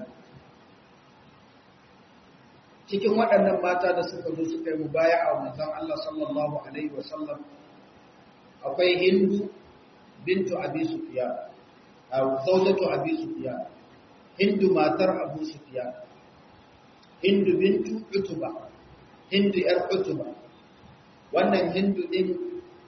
cikin waɗannan mata da suka zo suka yi mubaya a manzon Allah sallallahu alaihi wasallam akwai Hindu bintu Abi Sufyan aw zawjatu Abi Sufyan Hindu matar Abu Sufyan Hindu bintu Utuba Hindu yar Utuba wannan Hindu din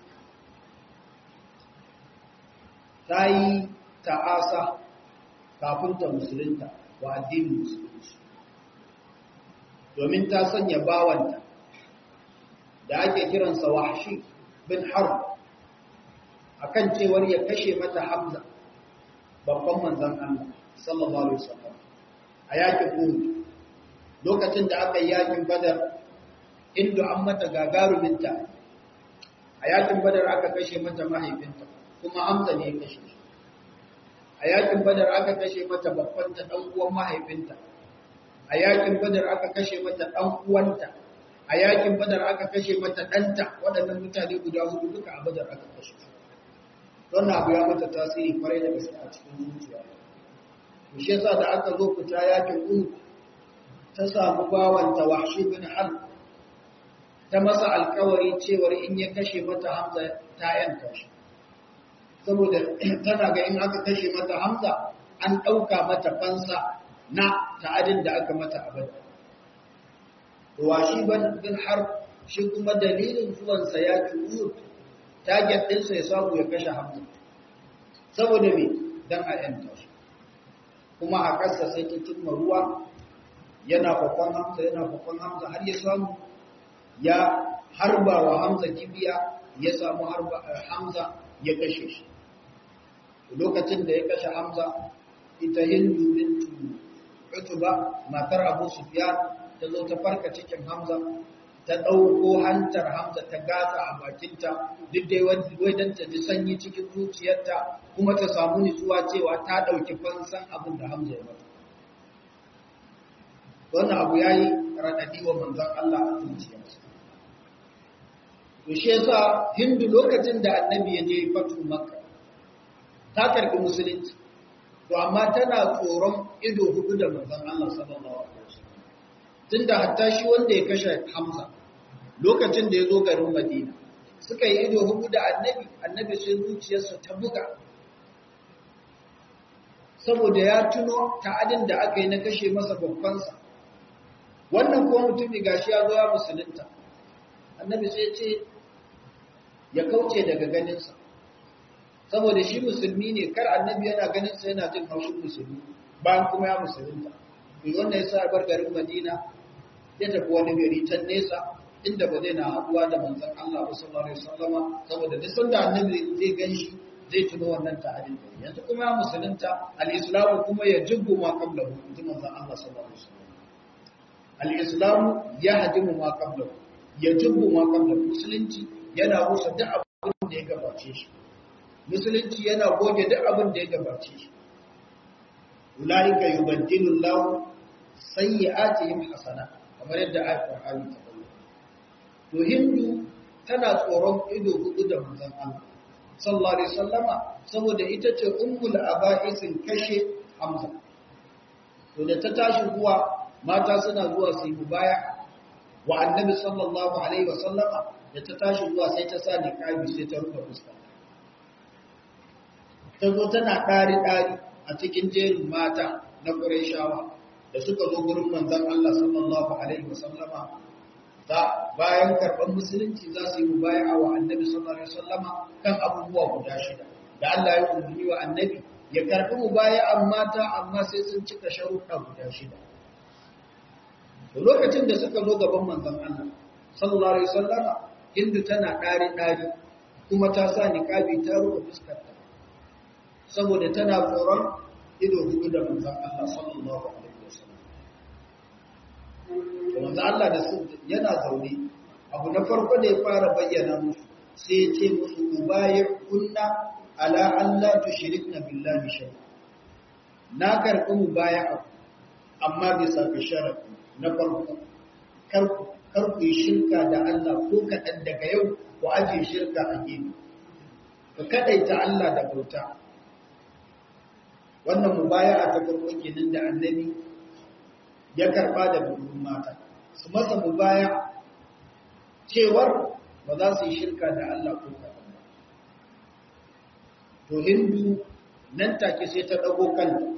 ta yi ta'asa kafin ta musulunta wa addinin musulunci domin ta sanya bawanta da ake kiransa wahshi bin harb akan cewar ya kashe mata hamza babban manzon Allah sallallahu alaihi wasallam a yakin Uhud lokacin da aka yi yakin Badar inda an mata gagaruminta a yakin Badar aka kashe mata mahaifinta kuma Hamza ne ya kashe shi a yakin Badar aka kashe mata babban ta dan uwan mahaifinta a yakin badar aka kashe mata ɗan uwanta a yakin badar aka kashe mata ɗanta waɗannan mutane guda hudu duka a badar aka kashe su wannan abu ya mata tasiri kwarai da gaske a cikin zuciya to shi yasa da aka zo fita yakin uhud ta samu bawanta wahshi bin hal ta masa alkawari cewar in ya kashe mata hamza ta yanka shi saboda tana ga in aka kashe mata hamza an ɗauka mata fansa na ta'adin da aka mata abada wahshi bin har shi kuma dalilin zuwansa yakin uhud target ɗinsa ya samu ya kashe hamza saboda me don a yanta shi kuma a ƙasa sai ta cimma ruwa yana kwakwan hamza yana kwakwan hamza har ya samu ya harba wa hamza kibiya ya samu hamza ya kashe shi lokacin da ya kashe hamza ita hindu bintu utuba matar abu sufyan ta zo ta farka cikin hamza ta ɗauko hantar hamza ta gasa a bakinta duk dai wai don ta ji sanyi cikin zuciyarta kuma ta samu nutsuwa cewa ta ɗauki fansan abin da hamza ya mata wannan abu ya yi raɗaɗi wa manzan Allah a zuciyarsa to shi yasa hindu lokacin da annabi ya je fatu makka ta karɓi musulunci to amma tana tsoron ido hudu da manzan Allah sallallahu alaihi wasallam tunda hatta shi wanda ya kashe hamza lokacin da ya zo garin Madina suka yi ido hudu da annabi annabi sai zuciyarsa ta buga saboda ya tuno ta'adin da aka yi na kashe masa babbansa wannan kuma mutumi gashi ya zo ya musulunta annabi sai ce ya kauce daga ganinsa saboda shi musulmi ne kar annabi yana ganinsa yana jin haushin musulmi bayan kuma ya musulunta to wannan yasa bar garin Madina ya tafi wani gari can nesa inda ba zai na haɗuwa da manzon Allah sallallahu alaihi wasallama saboda duk sanda annabi zai ganshi zai tuno wannan ta'adin yanzu kuma ya musulunta al-islamu kuma ya jibbu ma qablahu inji manzon Allah sallallahu alaihi wasallam al-islamu ya hadimu ma qablahu ya jibbu ma qablahu musulunci yana rusa duk abin da ya gabace shi musulunci yana goge duk abin da ya gabace shi ulaika yubaddilu Allah sayyi'atihim hasanat kamar yadda ayat Qur'ani ta bayyana to hindu tana tsoron ido hudu da manzon Allah sallallahu alaihi wasallama saboda ita ce ummul aba'isin kashe Hamza to da ta tashi zuwa mata suna zuwa su yi mubaya wa annabi sallallahu alaihi wasallama da ta tashi zuwa sai ta sa niqabi sai ta rufe fuska ta zo tana ɗari ɗari a cikin jerin mata na Qurayshawa da suka zo gurin manzon Allah sallallahu alaihi wasallama za bayan karɓar musulunci za su yi mubaya'a wa annabi sallallahu alaihi wasallama kan abubuwa guda shida da Allah ya umarni wa annabi ya karɓi mubaya'an mata amma sai sun cika sharuɗa guda shida to lokacin da suka zo gaban manzon Allah sallallahu alaihi wasallama hindu tana ɗari ɗari kuma ta sa niqabi ta rufe fuskarta saboda tana tsoron ido hudu da manzon Allah sallallahu alaihi wasallam manzo Allah da su yana zaune abu na farko da ya fara bayyana musu sai ya ce musu ubayi kunna ala Allah tushrikna billahi shay na karɓi mubaya'a amma bisa ga sharadi na farko kar kar ku yi shirka da Allah ko kaɗan daga yau ku aje shirka a gefe ka kadaita Allah da bauta wannan mubaya'a ta farko kenan da annabi ya karba da burin mata su masa mubaya cewar ba za su yi shirka da Allah ko kaɗan ba. To Hindu nan take sai ta ɗago kanta.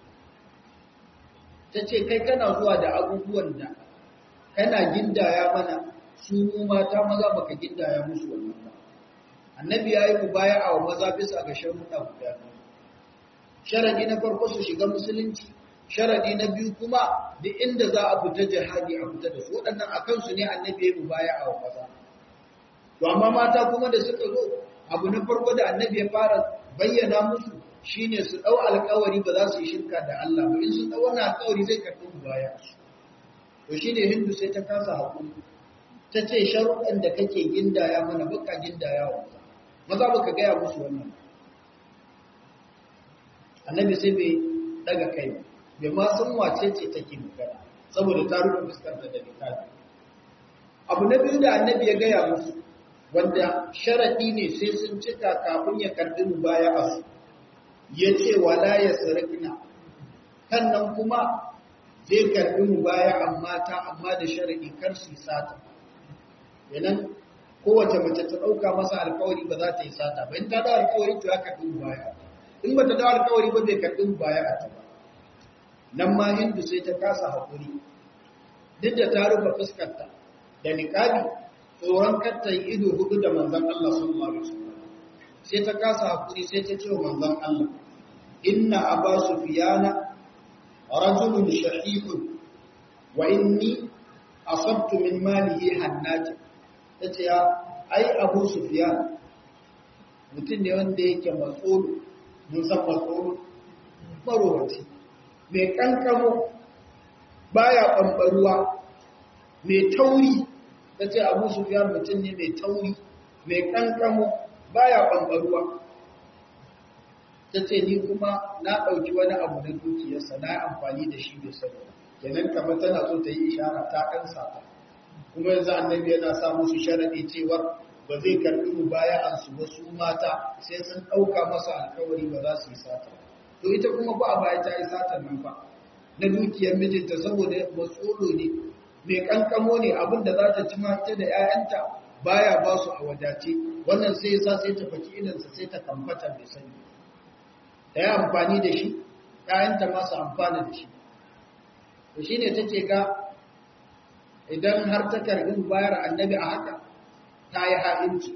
Ta ce, kai kana zuwa da abubuwan da kana gindaya mana su mata maza baka gindaya musu wannan ba. Annabi ya yi mubaya a wa maza bisa ga sharuɗa guda biyu. Sharadi na farko su shiga musulunci, sharadi na biyu kuma duk inda za a fita jihadi a fita da su waɗannan a kansu ne annabi ya mubaya a wa maza to amma mata kuma da suka zo abu na farko da annabi ya fara bayyana musu shine su ɗau alƙawari ba za su yi shirka da Allah ba in sun ɗau wani alƙawari zai karɓi mubaya to shine hindu sai ta kasa hakuri ta ce sharuɗan da kake gindaya mana baka gindaya wa maza maza baka gaya musu wannan annabi sai bai daga kai ba bai ma san wace ce take magana saboda ta rufe fuskar da littafi abu na biyu da annabi ya gaya musu wanda sharaɗi ne sai sun cika kafin ya karɓi mubaya a su ya ce wala ya sarƙina kannan kuma zai karɓi mubaya amma ta amma da sharaɗi kar su sata yanan kowace mace ta ɗauka masa alkawari ba za ta yi sata ba in ta da alkawari to ya karɓi mubaya in ba ta da alkawari ba bai karɓi mubaya a ta ba nan ma hindu sai ta kasa haƙuri duk da ta rufe fuskarta da niƙabi tsoron katta yi ido hudu da manzan Allah sallallahu alaihi wasallam sai ta kasa hakuri sai ta ce wa manzan Allah inna aba sufyana rajulun shahihun wa inni asabtu min malihi hannati tace ya ai abu sufyan mutum ne wanda yake matsolo mun san matsolo marowaci mai kankamo baya bambaruwa mai tauri ta ce abu sufiyar mutum ne mai tauri mai kankamo baya ɓanɓaruwa ta ce ni kuma na ɗauki wani abu na dukiyarsa na yi amfani da shi mai sani kenan kamar tana so ta yi ishara ta ɗan sata kuma yanzu annabi yana sa musu sharaɗi cewar ba zai karɓi mu baya an su wasu mata sai sun ɗauka masa alkawari ba za su yi sata to ita kuma ba a baya ta yi satar nan ba na dukiyar mijinta saboda matsolo ne mai kankamo ne abinda za ta ci mata da 'ya'yanta baya ba su a wadace wannan sai yasa sai ta faki idansa sai ta kamfata mai sani ta yi amfani da shi 'ya'yanta masu amfani da shi to shi ne ta ce ga idan har ta karbi bayar annabi a haka ta yi ha'inci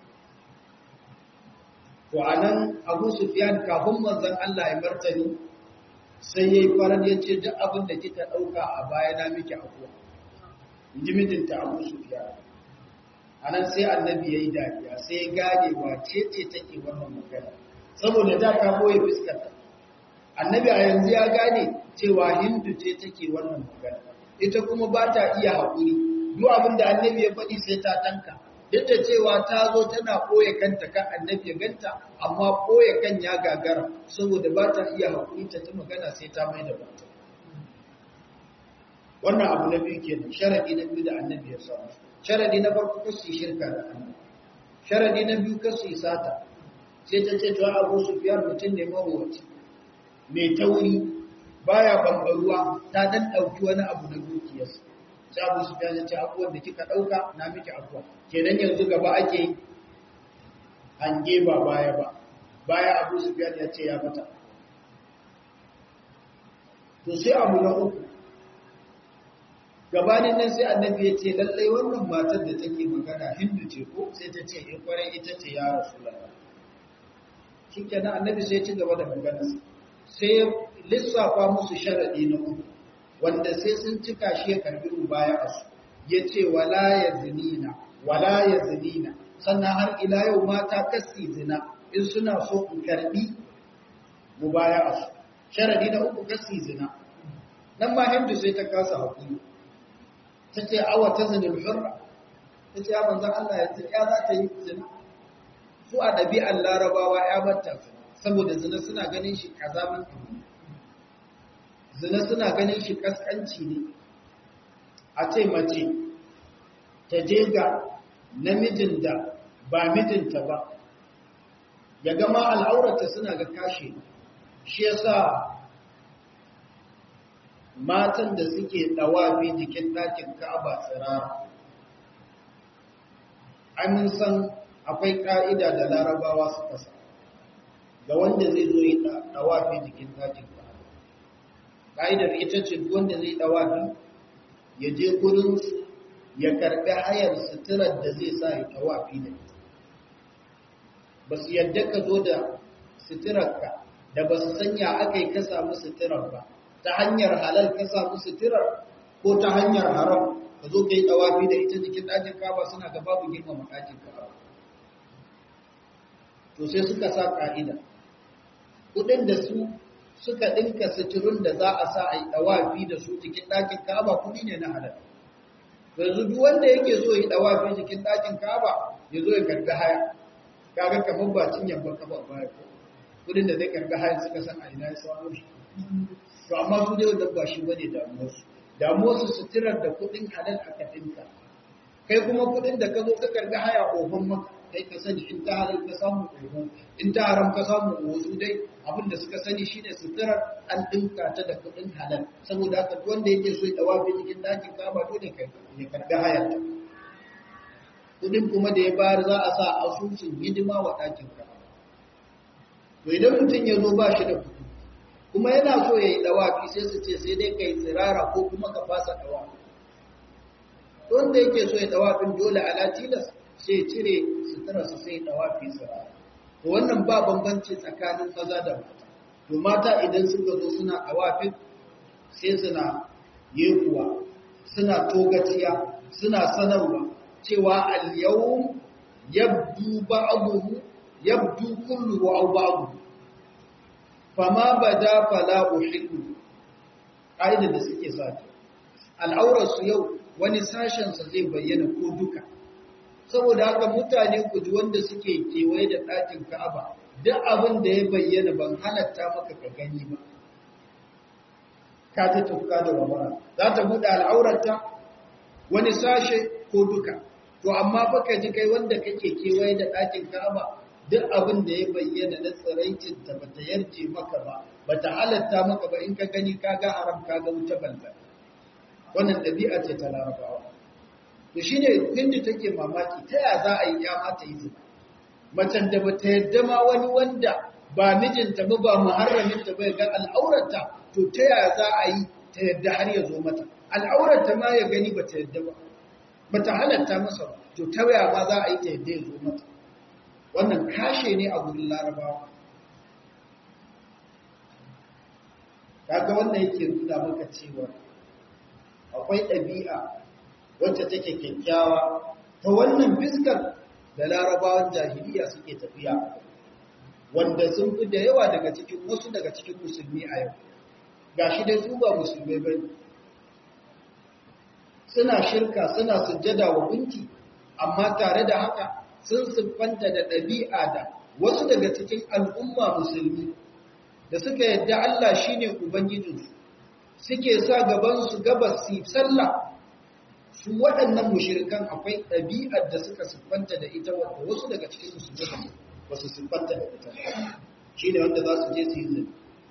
to a nan abu sufiyan kafin manzan Allah ya martani sai ya yi farar ya ce duk abin da kika ɗauka a baya na miki abuwa ji mijinta abu sufiya a nan sai annabi ya yi dariya sai ya gane wace ce take wannan magana saboda da ta boye fuskarta annabi a yanzu ya gane cewa hindu ce take wannan magana ita kuma ba ta iya haƙuri duk abin da annabi ya faɗi sai ta tanka duk da cewa ta zo tana ɓoye kanta kan annabi ya ganta amma ɓoye kan ya gagara saboda ba ta iya haƙuri ta ta magana sai ta mai da bata wannan abu na biyu kenan sharadi na biyu da annabi ya samu sharadi na farko kasu shirka da annabi sharadi na biyu kasu sata sai ta ce to Abu Sufyan mutum ne mawaci mai tauri baya bambaruwa ta dan dauki wani abu na dukiyarsa sai Abu Sufyan ya ce abuwan da kika dauka na miki abuwa kenan yanzu gaba ake hange ba baya ba baya Abu Sufyan ya ce ya mata to sai abu na uku gabanin nan sai annabi ya ce lallai wannan matar da take magana hindu ce ko sai ta ce in kwarai ita ce ya rasulullah shikenan annabi sai ya ci gaba da magana sai lissafa musu sharadi na uku wanda sai sun cika shi ya karbi rubaya a su ya ce wala ya zinina wala ya zinina sannan har ila yau mata kasi zina in suna so in karbi mubaya a su sharadi na uku kasi zina nan ma hindu sai ta kasa hakuri ta ce awa ta zinin hurra ta ce ya manzan Allah ya ya za ta yi zina su a ɗabi'ar larabawa ya batta saboda zina suna ganin shi kazamin abu zina suna ganin shi kaskanci ne a ce mace ta je ga namijin da ba mijinta ba ya gama al'aurata suna ga kashe shi yasa matan da suke dawafi jikin ɗakin Ka'aba tsirara. An san akwai ƙa'ida da larabawa suka sa, ga wanda zai zo yi dawafi jikin ɗakin Ka'aba. Ƙa'idar ita ce wanda zai dawafi ya je gurin ya karɓi hayar suturar da zai sa ya dawafi da ita. Ba su yadda ka zo da suturarka da ba su sanya aka yi ka samu suturar ba. ta hanyar halal ka samu suturar ko ta hanyar haram ka zo ka yi tsawafi da ita jikin ɗakin kaba suna ga babu girmama ɗakin kaba to sai suka sa ƙa'ida kuɗin da su suka ɗinka suturun da za a sa a yi tsawafi da su jikin ɗakin kaba kuɗi ne na halal yanzu duk wanda yake so yi tsawafi jikin ɗakin kaba ya zo ya karɓi haya kaga kamar ba cinyan ba kafa baya ko kuɗin da zai karɓi haya suka san a ina ya samu shi to amma su dai wannan ba shi bane damuwarsu damuwarsu suturar da kudin halal aka dinka kai kuma kudin da ka zo ka karbi haya ofan maka kai ka sani in ta halal ka samu oho in ta haram ka samu oho su dai abin da suka sani shine suturar an dinka ta da kudin halal saboda haka duk wanda yake so ya dawa cikin dakin kaba dole kai ya karbi hayar ta kudin kuma da ya bayar za a sa asusun hidima wa dakin kaba to idan mutum ya zo ba shi da kudi kuma yana so ya yi dawafi sai su ce sai dai kai tsirara ko kuma ka fasa dawafi wanda yake so ya dawafin dole ala tilas sai cire suturarsa sai dawafi tsirara to wannan ba bambanci tsakanin maza da mata to mata idan suka zo suna dawafin sai suna yekuwa suna togaciya suna sanarwa cewa al-yawm yabdu ba'dahu yabdu kulluhu aw ba'dahu fama bada fala uhillu ƙa'idar da suke sake al'aurarsu yau wani sashensa zai bayyana ko duka saboda haka mutane ku ji wanda suke kewaye da ɗakin ka'aba duk abin da ya bayyana ban halatta maka ka gani ba ka ta tufka da wabara za ta buɗe al'aurarta wani sashe ko duka to amma baka ji kai wanda kake kewaye da ɗakin ka'aba duk abin da ya bayyana na tsiraicinta ba ta yarje maka ba ba ta halatta maka ba in ka gani ka ga haram ka ga wuce balba wannan ɗabi'a ce ta larabawa to shi ne hindu take mamaki ta ya za a yi ya mata yi zina macen da ba ta yadda ma wani wanda ba mijinta ba ba muharraminta ba ga al'aurarta to ta ya za a yi ta yadda har ya zo mata al'aurarta ma ya gani ba ta yadda ba ba ta halatta masa ba to ta ya ma za a yi ta yadda ya zo mata wannan kashe ne a gurin larabawa kaga wannan yake nuna maka cewa akwai ɗabi'a wacce take kyakkyawa ta wannan fiskar da larabawan jahiliya suke tafiya wanda sun fi da yawa daga cikin wasu daga cikin musulmi a yau gashi dai su ba musulmai ba suna shirka suna sujjada wa gunki amma tare da haka sun siffanta da ɗabi'a da wasu daga cikin al'umma musulmi da suka yadda Allah shi ne Ubangijinsu, suke sa gabansu gabas su sallah, su waɗannan mushirikan akwai ɗabi'ar da suka siffanta da ita wadda wasu daga cikin musulmi ba su siffanta da ita. Shi ne wanda za su je su yi zini.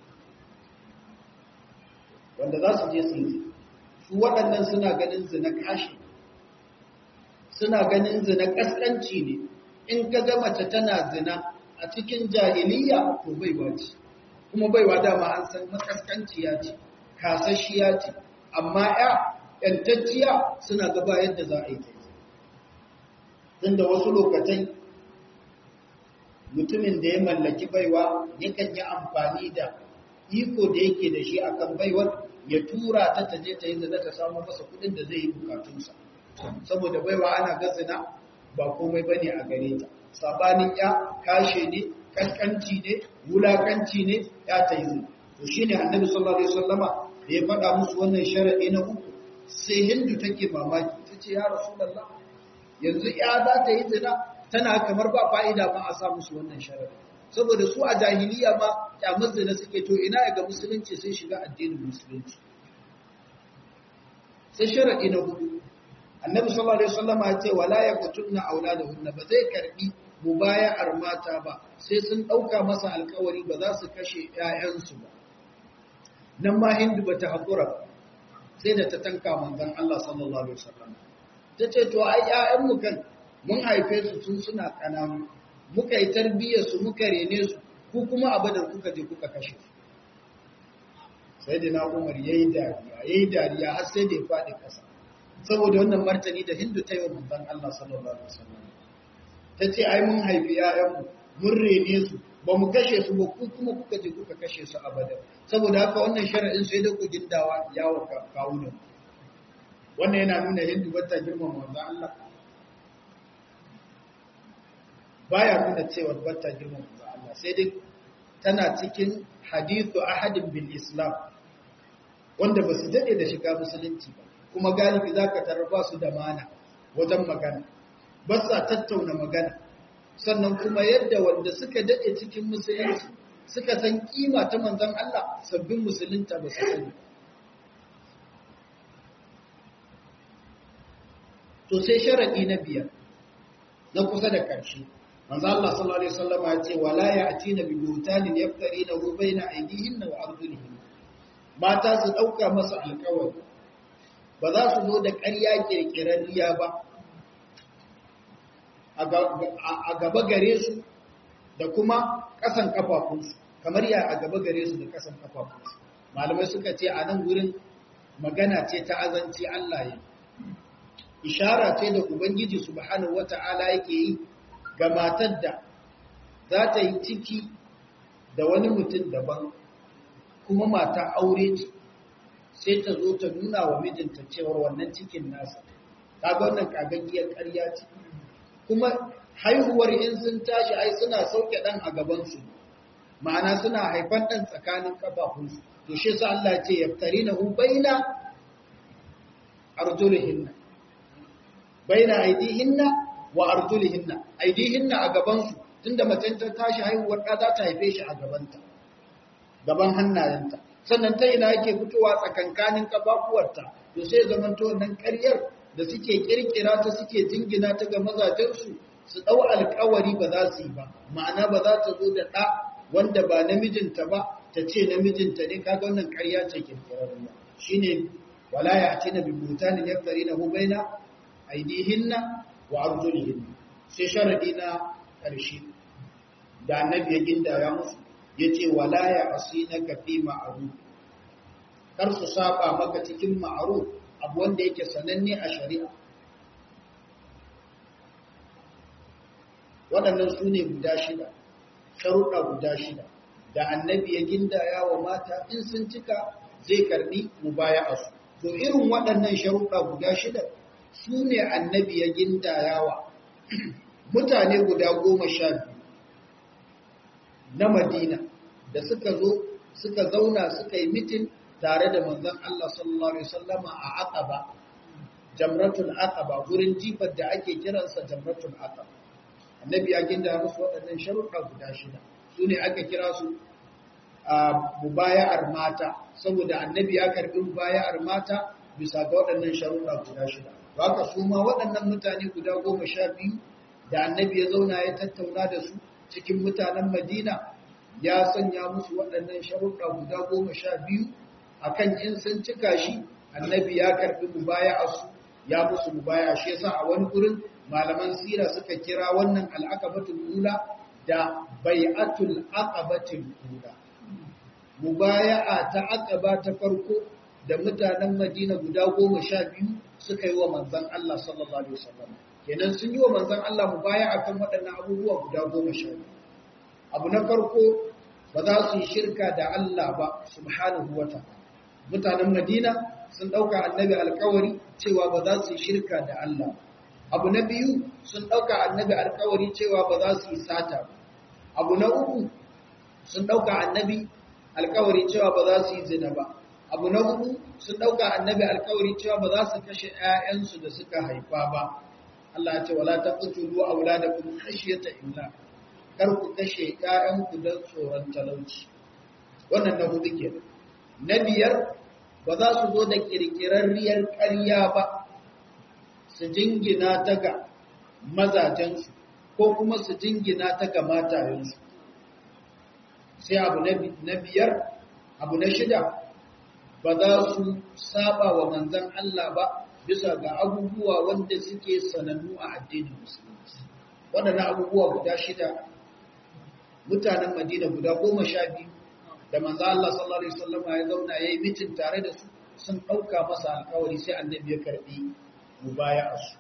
Wanda za su je su yi zini. Su waɗannan suna ganin zina kashi, suna ganin zina ƙasƙanci ne, in ka ga mace tana zina a cikin jahiliya to bai wace. kuma baiwa dama an san makaskanciya ce kasashiya ce amma ya yantacciya suna gaba yadda za a yi kai tunda wasu lokacin mutumin da ya mallaki baiwa yakan yi amfani da iko da yake da shi akan baiwar ya tura ta taje ta yi zina ta samu masa kudin da zai yi bukatunsa saboda baiwa ana gazina ba komai bane a gare ta sabanin ya kashe ne kaskanci ne wulakanci ne ya ta yi zina to shi ne annabi sallallahu alaihi wasallama da ya faɗa musu wannan sharaɗi na uku sai hindu take mamaki ta ce ya rasulallah yanzu ya za ta yi zina tana kamar ba fa'ida ma a sa musu wannan sharaɗi saboda su a jahiliya ma kyamar zina suke to ina ga musulunci sai shiga addinin musulunci sai sharaɗi na hudu annabi sallallahu alaihi wasallama ya ce wala yaqtulna auladahunna ba zai karbi mubaya'ar mata ba sai sun ɗauka masa alkawari ba za su kashe ‘ya'yansu ba. Nan ma Hindu ba ta haƙura ba, sai da ta tanka manzan Allah sallallahu Alaihi wasallam. Ta ce, To, ai, ‘ya'yanmu kan mun haife su tun suna ƙananu, muka yi tarbiyyarsu muka rene su, ku kuma abadar kuka je kuka kashe su. Sai da na Umar ya yi dariya, ya yi dariya har sai da ya faɗi ƙasa. Saboda wannan martani da Hindu ta yi wa manzan Allah sallallahu Alaihi wasallam. ta ce ai mun haifi ‘ya'yanmu mun rene su ba mu kashe su ba ku kuma kuka je kuka kashe su abada saboda haka wannan shari'in sai da ku gindawa yawo kawunan wannan yana nuna hindu wata girman manzo Allah baya nuna cewa wata girman manzo Allah sai dai tana cikin hadithu ahadin bil islam wanda ba su dade da shiga musulunci ba kuma galibi zaka tarar ba su da mana wajen magana ba sa tattauna magana sannan kuma yadda wanda suka daɗe cikin musulunci suka san kima ta manzon Allah sabbin musulunta ba su sani to sai sharadi na biyar na kusa da ƙarshe manzo Allah sallallahu alaihi wasallam ya ce wala ya'tina bi butanin yaftarinahu baina aydihinna wa arjulihinna mata su dauka masa alƙawari ba za su zo da ƙarya kirkirarriya ba a gaba gare su da kuma ƙasan kafafunsu kamar ya a gaba gare su da ƙasan kafafunsu malamai suka ce a nan gurin magana ce ta azanci Allah ya ishara ce da ubangiji subhanahu wata'ala yake yi ga matar da za ta yi ciki da wani mutum daban kuma mata aure ce sai ta zo ta nuna wa mijinta cewar wannan cikin nasa kaga wannan kagaggiyar ƙarya ce kuma haihuwar in sun tashi ai suna sauke dan a gabansu ma'ana suna haifan dan tsakanin kafafunsu to shi sa Allah ce yaftarinahu baina arjulihinna baina aidihinna wa arjulihinna aidihinna a gabansu tunda mace ta tashi haihuwar da za ta haife shi a gabanta gaban hannayenta sannan ta ina yake fitowa tsakankanin kafafuwarta to sai zamanto wannan ƙaryar da suke kirkira ta suke jingina ta ga mazajensu su ɗau alkawari ba za su yi ba ma'ana ba za ta zo da ɗa wanda ba namijinta ba ta ce namijinta ne kaga wannan ƙarya ce kirkirarwa shine wala ya ce na bi butanin yaftari na hubaina aidihinna wa arjulihinna sai sharadi na ƙarshe da annabi ya gindaya musu ya ce wala ya asinaka fi ma'ruf kar su saba maka cikin ma'ruf abu wanda yake sananne a shari'a waɗannan su ne guda shida sharuɗa guda shida da annabi ya gindaya wa mata in sun cika zai karɓi mubaya su to irin waɗannan sharuɗa guda shida su ne annabi ya gindaya wa mutane guda goma sha biyu na madina da suka zo suka zauna suka yi mitin tare da manzon Allah sallallahu alaihi wasallama a Aqaba Jamratul Aqaba gurin jifar da ake kiransa Jamratul Aqaba Annabi ya ginda musu waɗannan sharuɗa guda shida su ne aka kira su a mubaya'ar mata saboda Annabi ya karɓi mubaya'ar mata bisa ga waɗannan sharuɗa guda shida haka su ma waɗannan mutane guda goma sha biyu da Annabi ya zauna ya tattauna da su cikin mutanen Madina ya sanya musu waɗannan sharuɗa guda goma sha biyu akan in sun cika shi annabi ya karbi mubaya'arsu ya musu mubaya shi yasa a wani gurin malaman sira suka kira wannan al'aqabatul ula da bai'atul aqabatul ula mubaya'a ta aqaba ta farko da mutanen Madina guda goma sha biyu suka yi wa manzon Allah sallallahu alaihi wasallam kenan sun yi wa manzon Allah mubaya'a kan waɗannan abubuwa guda goma sha biyu abu na farko ba za su yi shirka da Allah ba subhanahu wa ta'ala mutanen Madina sun ɗauka annabi alkawari cewa ba za su yi shirka da Allah. Abu na biyu sun ɗauka annabi alkawari cewa ba za su yi sata ba. Abu na uku sun ɗauka annabi alkawari cewa ba za su yi zina ba. Abu na hudu sun ɗauka annabi alkawari cewa ba za su kashe ‘ya'yansu da suka haifa ba. Allah ya ce wala ta qutulu auladakum khashyata imlaq. Kar ku kashe ‘ya'yanku don tsoron talauci. Wannan na hudu kenan. Na biyar ba za su zo da ƙirƙirarriyar ƙarya ba su jingina ta ga mazajensu ko kuma su jingina ta ga matayensu. Sai abu na biyar, abu na shida, ba za su saba wa manzan Allah ba bisa ga abubuwa wanda suke sanannu a addinin musulunci. Waɗannan abubuwa guda shida, mutanen Madina guda goma sha biyu da manzo Allah sallallahu alaihi wasallam ya zauna yayi mitin tare da su sun dauka masa alƙawari sai annabi ya karbi mubaya'a su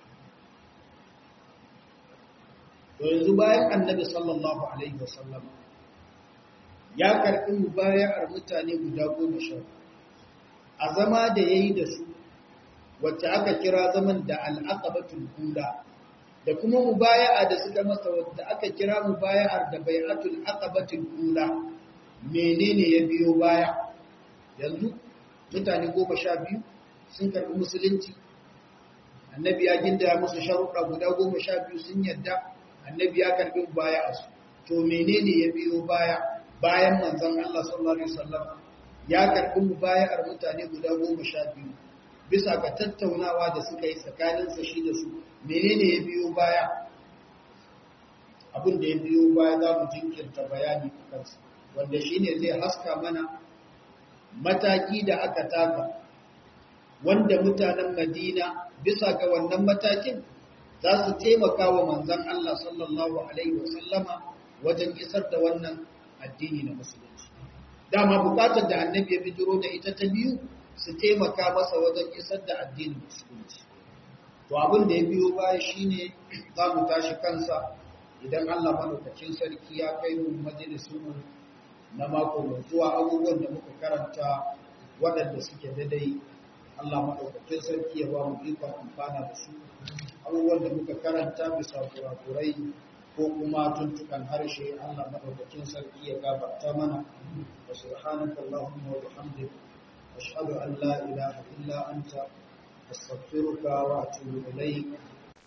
to yanzu bayan annabi sallallahu alaihi wasallam ya karbi mubaya'ar mutane guda goma sha a zama da yayi da su wacce aka kira zaman da al-aqabatul ula da kuma mubaya'a da suka masa wacce aka kira mubaya'ar da bai'atul aqabatul ula menene ya biyo baya yanzu mutane goma sha biyu sun karɓi musulunci annabi ya ginda musu sharuɗa guda goma sha biyu sun yadda annabi ya karɓi baya a su to menene ya biyo baya bayan manzon Allah sallallahu alaihi wasallam ya karɓi mubaya'ar mutane guda goma sha biyu bisa ga tattaunawa da suka yi tsakaninsa shi da su menene ya biyo baya abin da ya biyo baya za mu jinkirta bayani a kansa wanda shi ne zai haska mana mataki da aka taka wanda mutanen madina bisa ga wannan matakin za su taimaka wa manzan Allah sallallahu Alaihi wasallama wajen isar da wannan addini na musulunci dama bukatar da annabi ya bijiro da ita ta biyu su taimaka masa wajen isar da addinin musulunci to abin da ya biyo baya shine za mu tashi kansa idan Allah madaukakin sarki ya kai mu majalisun na mako mai zuwa abubuwan da muka karanta waɗanda suke daidai Allah madaukakin sarki ya ba mu ikon amfana da su abubuwan da muka karanta bisa kurakurai ko kuma tuntukan harshe Allah madaukakin sarki ya gabata mana wa subhanaka allahumma wa bihamdika ashhadu an la ilaha illa anta astaghfiruka wa atubu ilayk